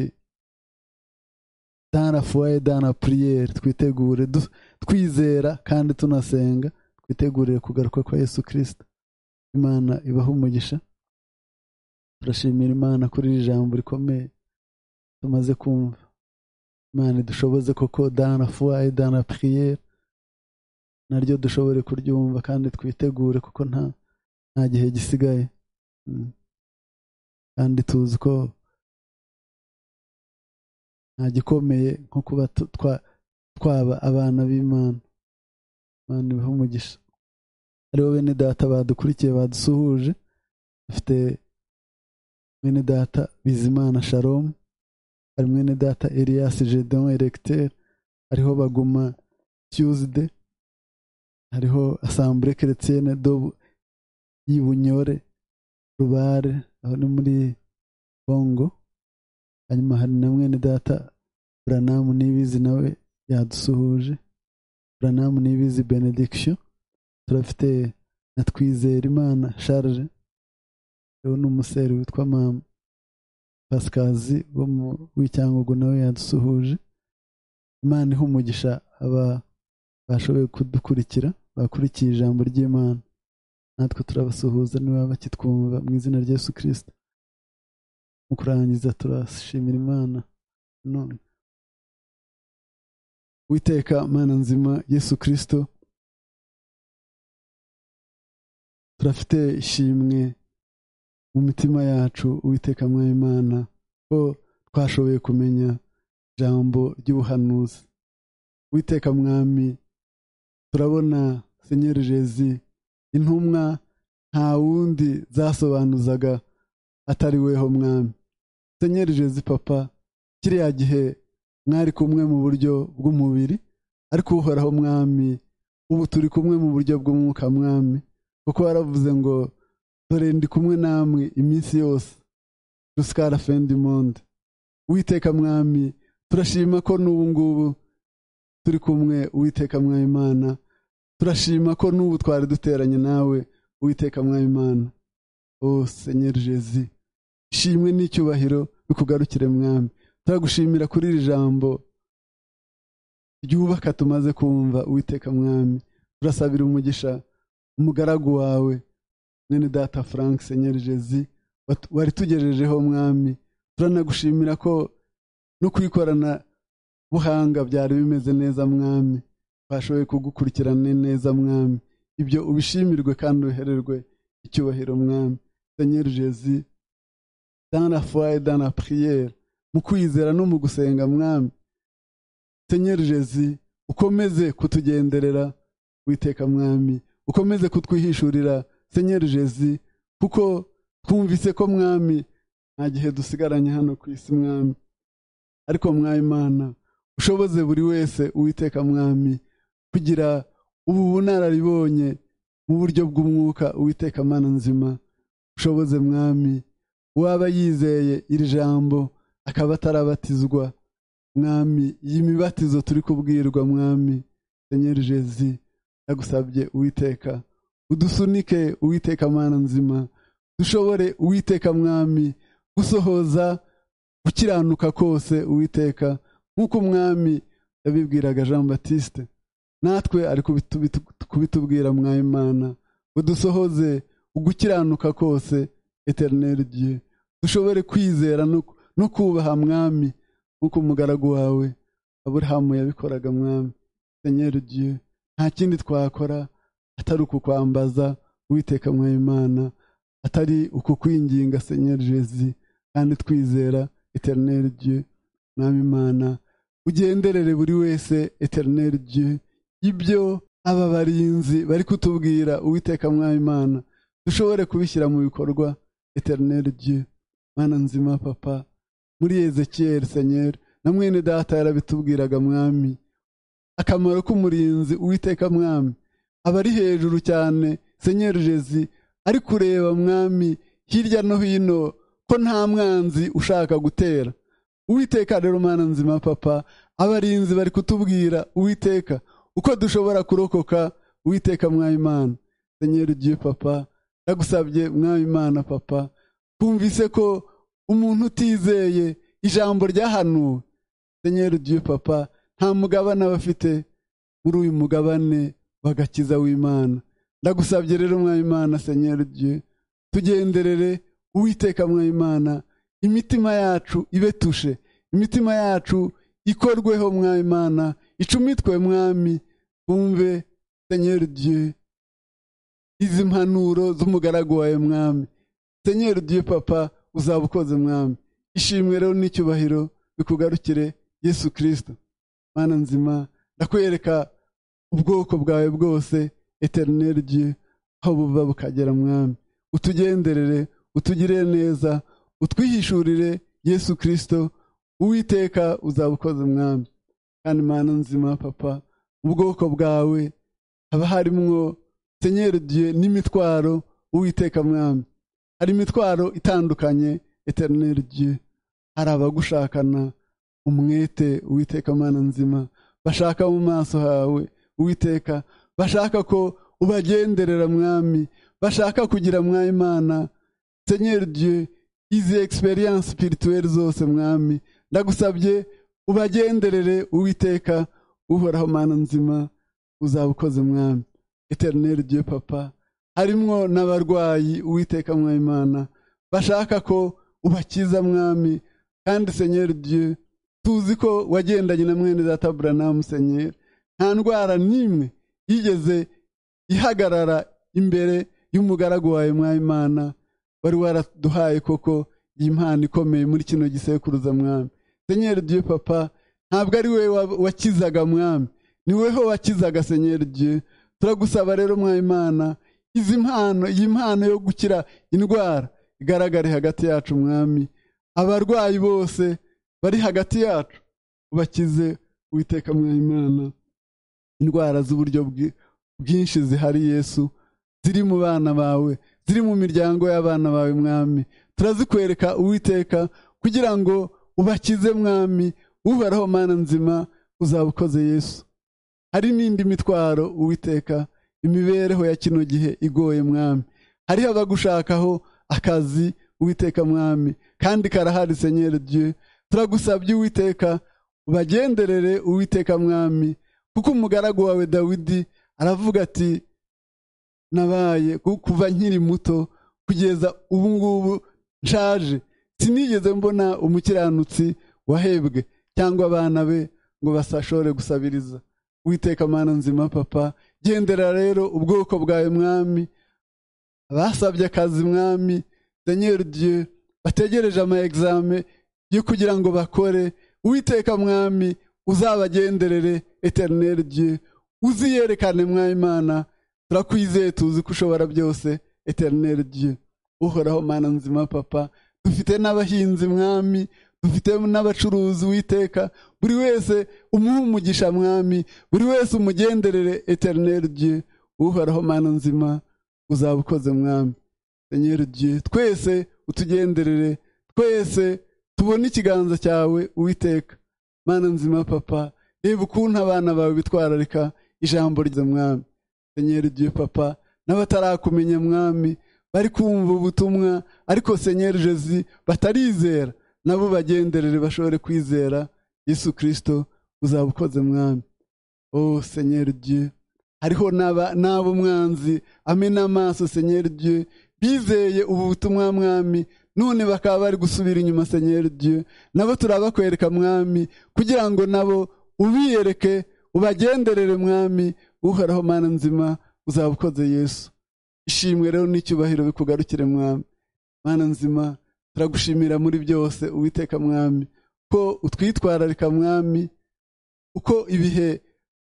dana fuwaye dana puriyeri twitegure twizera kandi tunasenga twitegurire kugaruka kwa yesu kirisita imana ibaha umugisha turashimira imana kuri iri jambo rikomeye tumaze kumva imana dushoboze koko dana fuwaye dana puriyeri naryo dushobore kuryumva kandi twitegure kuko nta nta gihe gisigaye kandi tuzi ko nta gikomeye nko kuba twaba abana b'imana imana ibaha umugisha hariho bene data badukurikiye badusuhuje dufite mwene data bizimana sharomu hari mwene data Elias Jedon Electeur hariho baguma Tuesday hariho Assemblée Chrétienne do y'Ibunyore Rubare aho ni muri Congo hanyuma hari na mwene data Branham Nibizi nawe yadusuhuje Branham Nibizi Benediction turafite na Twizera Imana Charles rero ni umuseri witwa mama pasikazi wo mu w'icyangugu nawe yadusuhuje imana iha umugisha aba bashoboye kudukurikira bakurikiye ijambo ry'imana natwe turabasuhuza niba bakitwumva mu izina rya Yesu kirisita mu kurangiza turashimira imana none witeka mana nzima Yesu kirisito turafite ishimwe mu mitima yacu uwiteka Imana ko twashoboye kumenya ijambo ry'ubuhanuzi uwiteka mwami turabona senyeri jezi intumwa nta wundi zasobanuzaga atari weho mwami senyeri jezi papa kiriya gihe mwari kumwe mu buryo bw'umubiri ariko uhoraho mwami ubu turi kumwe mu buryo bw'umwuka mwami kuko waravuze ngo dore ndi kumwe namwe iminsi yose rusikara fendi monde uwiteka mwami turashima ko n'ubu ngubu turi kumwe uwiteka mwami imana turashima ko n'ubu twari duteranye nawe uwiteka mwami imana o senyeri jezi ishimwe n'icyubahiro bikugarukire mwami turagushimira kuri iri jambo ryubaka tumaze kumva uwiteka mwami turasabira umugisha umugaragu wawe mwene data frank senyeri jezi wari tugejejeho mwami turanagushimira ko no kwikorana buhanga byari bimeze neza mwami twashoboye kugukurikirana neza mwami ibyo ubishimirwe kandi uhererwe icyubahiro mwami senyeri jezi dana foye dana puriyeri mu kwizera no mu gusenga mwami senyeri jezi ukomeze kutugenderera witeka mwami ukomeze kutwihishurira senyeri jezi kuko twumvise ko mwami nta gihe dusigaranye hano ku isi mwami ariko mwayimana ushoboze buri wese uwiteka mwami kugira ubu bunararibonye mu buryo bw'umwuka uwiteka mana nzima ushoboze mwami uwaba yizeye iri jambo akaba atarabatizwa mwami iyi mibatizo turi kubwirwa mwami senyeri jezi yagusabye uwiteka udusunike uwiteka mana nzima dushobore uwiteka mwami gusohoza gukiranuka kose uwiteka nk'uko umwami yabibwiraga jean batiste natwe ari kubitubwira mwayimana ngo dusohoze ugukiranuka kose eterineri gihe dushobore kwizera no kubaha mwami nk'uko umugaragu wawe aburahamu yabikoraga mwami senyeri gihe nta kindi twakora atari ukukwambaza uwiteka mwayimana atari ukukwinginga senyeri jezi kandi twizera eterineri gihe mwami imana ugenderere buri wese eterineri gihe ibyo aba barinzi bari kutubwira uwiteka mwami imana dushobore kubishyira mu bikorwa eterineri gihe mwana nzima papa muri ezekiyeri senyeri na mwene data yarabitubwiraga mwami akamaro k'umurinzi uwiteka mwami aba ari hejuru cyane senyeri jezi ari kureba mwami hirya no hino ko nta mwanzi ushaka gutera uwiteka rero mwana nzima papa abarinzi bari kutubwira uwiteka uko dushobora kurokoka uwiteka mwayimana senyeri ugiye papa ndagusabye mwayimana papa twumvise ko umuntu utizeye ijambo ryahanuwe senyeri ugiye papa nta mugabane aba afite muri uyu mugabane w'agakiza w'imana ndagusabye rero mwayimana senyeri gihe tugenderere uwiteka mwayimana imitima yacu ibetushe imitima yacu ikorweho mwayimana icumitwe mwami twumve senyeri gihe izi mpanuro z'umugaragu wawe mwami senyeri gihe papa uzaba ukoze mwami ishimwe rero n'icyubahiro bikugarukire yesu kirisito mana nzima ndakwereka ubwoko bwawe bwose eterineri gihe aho buva bukagera mwami utugenderere utugire neza utwihishurire yesu kirisito uwiteka uzaba ukoze mwami kandi mana nzima papa ubwoko bwawe haba harimwo senyeri gihe n'imitwaro uwiteka mwami hari imitwaro itandukanye eterineri gihe hari abagushakana umwete uwiteka mana nzima bashaka mu maso hawe uwiteka bashaka ko ubagenderera mwami bashaka kugira mwayimana senyeri dieu izi experience spirituelle zose mwami ndagusabye ubagenderere uwiteka uhoraho mana nzima uzaba ukoze mwami eternel dieu papa harimwo n'abarwayi uwiteka mwayimana bashaka ko ubakiza mwami kandi senyeri dieu tuzi ko wagendanye na mwene data buranamu senyeri nta ndwara n'imwe yigeze ihagarara imbere y'umugaragu wawe mwayimana wari waraduhaye koko iyi mpano ikomeye muri kino gisekuruza mwami senyeri dieu papa ntabwo ari we wakizaga mwami ni weho wakizaga senyeri dieu turagusaba rero mwayimana izi mpano iyi mpano yo gukira indwara igaragare hagati yacu mwami abarwayi bose bari hagati yacu bakize witeka mwayimana indwara z'uburyo bwinshi zihari yesu ziri mu bana bawe ziri mu miryango y'abana bawe mwami turazikwereka uwiteka kugira ngo ubakize mwami uhoraho mana nzima uzaba ukoze yesu hari n'indi mitwaro uwiteka imibereho ya kino gihe igoye mwami hariho abagushakaho akazi uwiteka mwami kandi karahari senyeri dieu turagusabye uwiteka ubagenderere uwiteka mwami kuko umugaragu wawe dawidi aravuga ati nabaye kuva nkiri muto kugeza ubu ngubu nshaje sinigeze mbona umukiranutsi wahebwe cyangwa abana be ngo basashore gusabiriza witeka mana nzima papa gendera rero ubwoko bwawe mwami abasabye akazi mwami senyeri dieu bategereje ama exame yo kugira ngo bakore uwiteka mwami uzabagenderere eterineri dieu uziyerekane mwayimana turakwizeye tuzi ko ushobora byose eterineri dieu uhoraho mana nzima papa dufite n'abahinzi mwami dufite n'abacuruzi witeka buri wese umuhe umugisha mwami buri wese umugenderere eterineri dieu uhoraho mana nzima uzaba ukoze mwami senyeri dieu twese utugenderere twese tubone ikiganza cyawe uwiteka mana nzima papa reba ukuntu abana bawe bitwararika ijambo ryiza mwami senyeri dieu papa n'abatarakumenya mwami bari kumva ubutumwa ariko senyeri jezi batarizera nabo bagenderere bashobore kwizera yesu kirisito uzaba ukoze mwami o senyeri dieu hariho n'abo mwanzi amena amaso senyeri dieu bizeye ubu butumwa mwami none bakaba bari gusubira inyuma senyeri dieu nabo turabakwereka mwami kugira ngo nabo ubiyereke ubagenderere mwami uhoraho mana nzima uzaba ukoze yesu ishimwe rero n'icyubahiro bikugarukire mwami mana nzima turagushimira muri byose uwiteka mwami ko utwitwararika mwami uko ibihe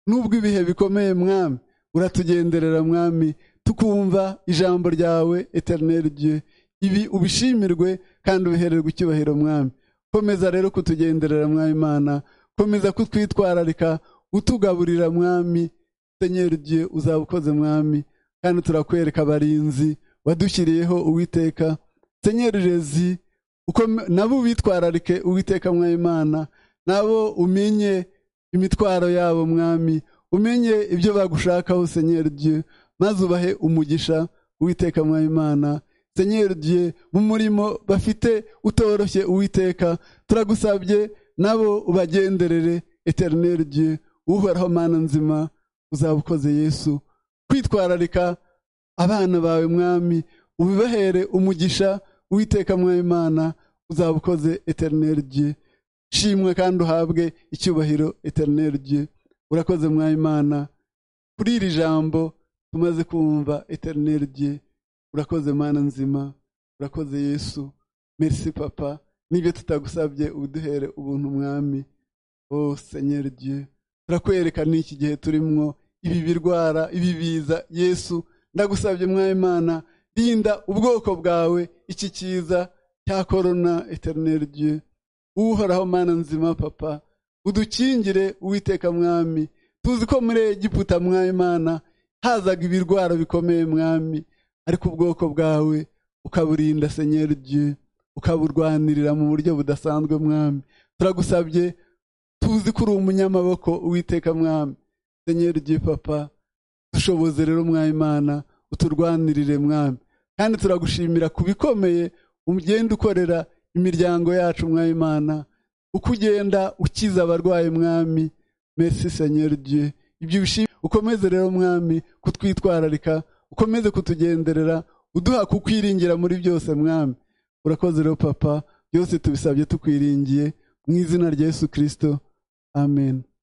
n'ubwo ibihe bikomeye mwami uratugenderera mwami tukumva ijambo ryawe eterineri dieu ibi ubishimirwe kandi ubihererwe icyubahiro mwami komeza rero kutugenderera mwami imana komeza kutwitwararika utugaburira mwami senyeri dieu uzaba ukoze mwami kandi turakwereka abarinzi wadushyiriyeho uwiteka senyeri rezi nabo ubitwararike uwiteka mwami imana nabo umenye imitwaro yabo mwami umenye ibyo bagushakaho senyeri dieu maze ubahe umugisha uwiteka mwami imana senyeri dieu mu murimo bafite utoroshye uwiteka turagusabye nabo ubagenderere eterineri dieu uhoraho mana nzima uzaba ukoze yesu kwitwararika abana bawe mwami ubibahere umugisha uwiteka mwami imana uzaba ukoze eterineri dieu shimwe kandi uhabwe icyubahiro eterineri dieu urakoze mwami imana kuri iri jambo tumaze kumva eterineri dieu urakoze mana nzima urakoze yesu merci papa nibyo tutagusabye uduhere ubuntu mwami o senyeri dieu turakwereka n'iki gihe turimwo ibi birwara ibi biza yesu ndagusabye mwayimana rinda ubwoko bwawe iki cyiza cya korona eterineri dieu uhoraho mana nzima papa udukingire uwiteka mwami tuzi ko muri egiputa mwayimana hazaga ibirwara bikomeye mwami ariko ubwoko bwawe ukaburinda senyeri dieu ukaburwanirira mu buryo budasanzwe mwami turagusabye tuzi ko uri umunyamaboko uwiteka mwami senyeri dieu papa dushoboze rero mwayimana uturwanirire mwami kandi turagushimira ku bikomeye ugenda ukorera imiryango yacu mwayimana uko ugenda ukiza abarwayi mwami merci senyeri dieu ibyo bishimye ukomeze rero mwami kutwitwararika ukomeze kutugenderera uduha kukwiringira muri byose mwami urakoze rero papa byose tubisabye tukwiringiye mu izina rya yesu kirisito amen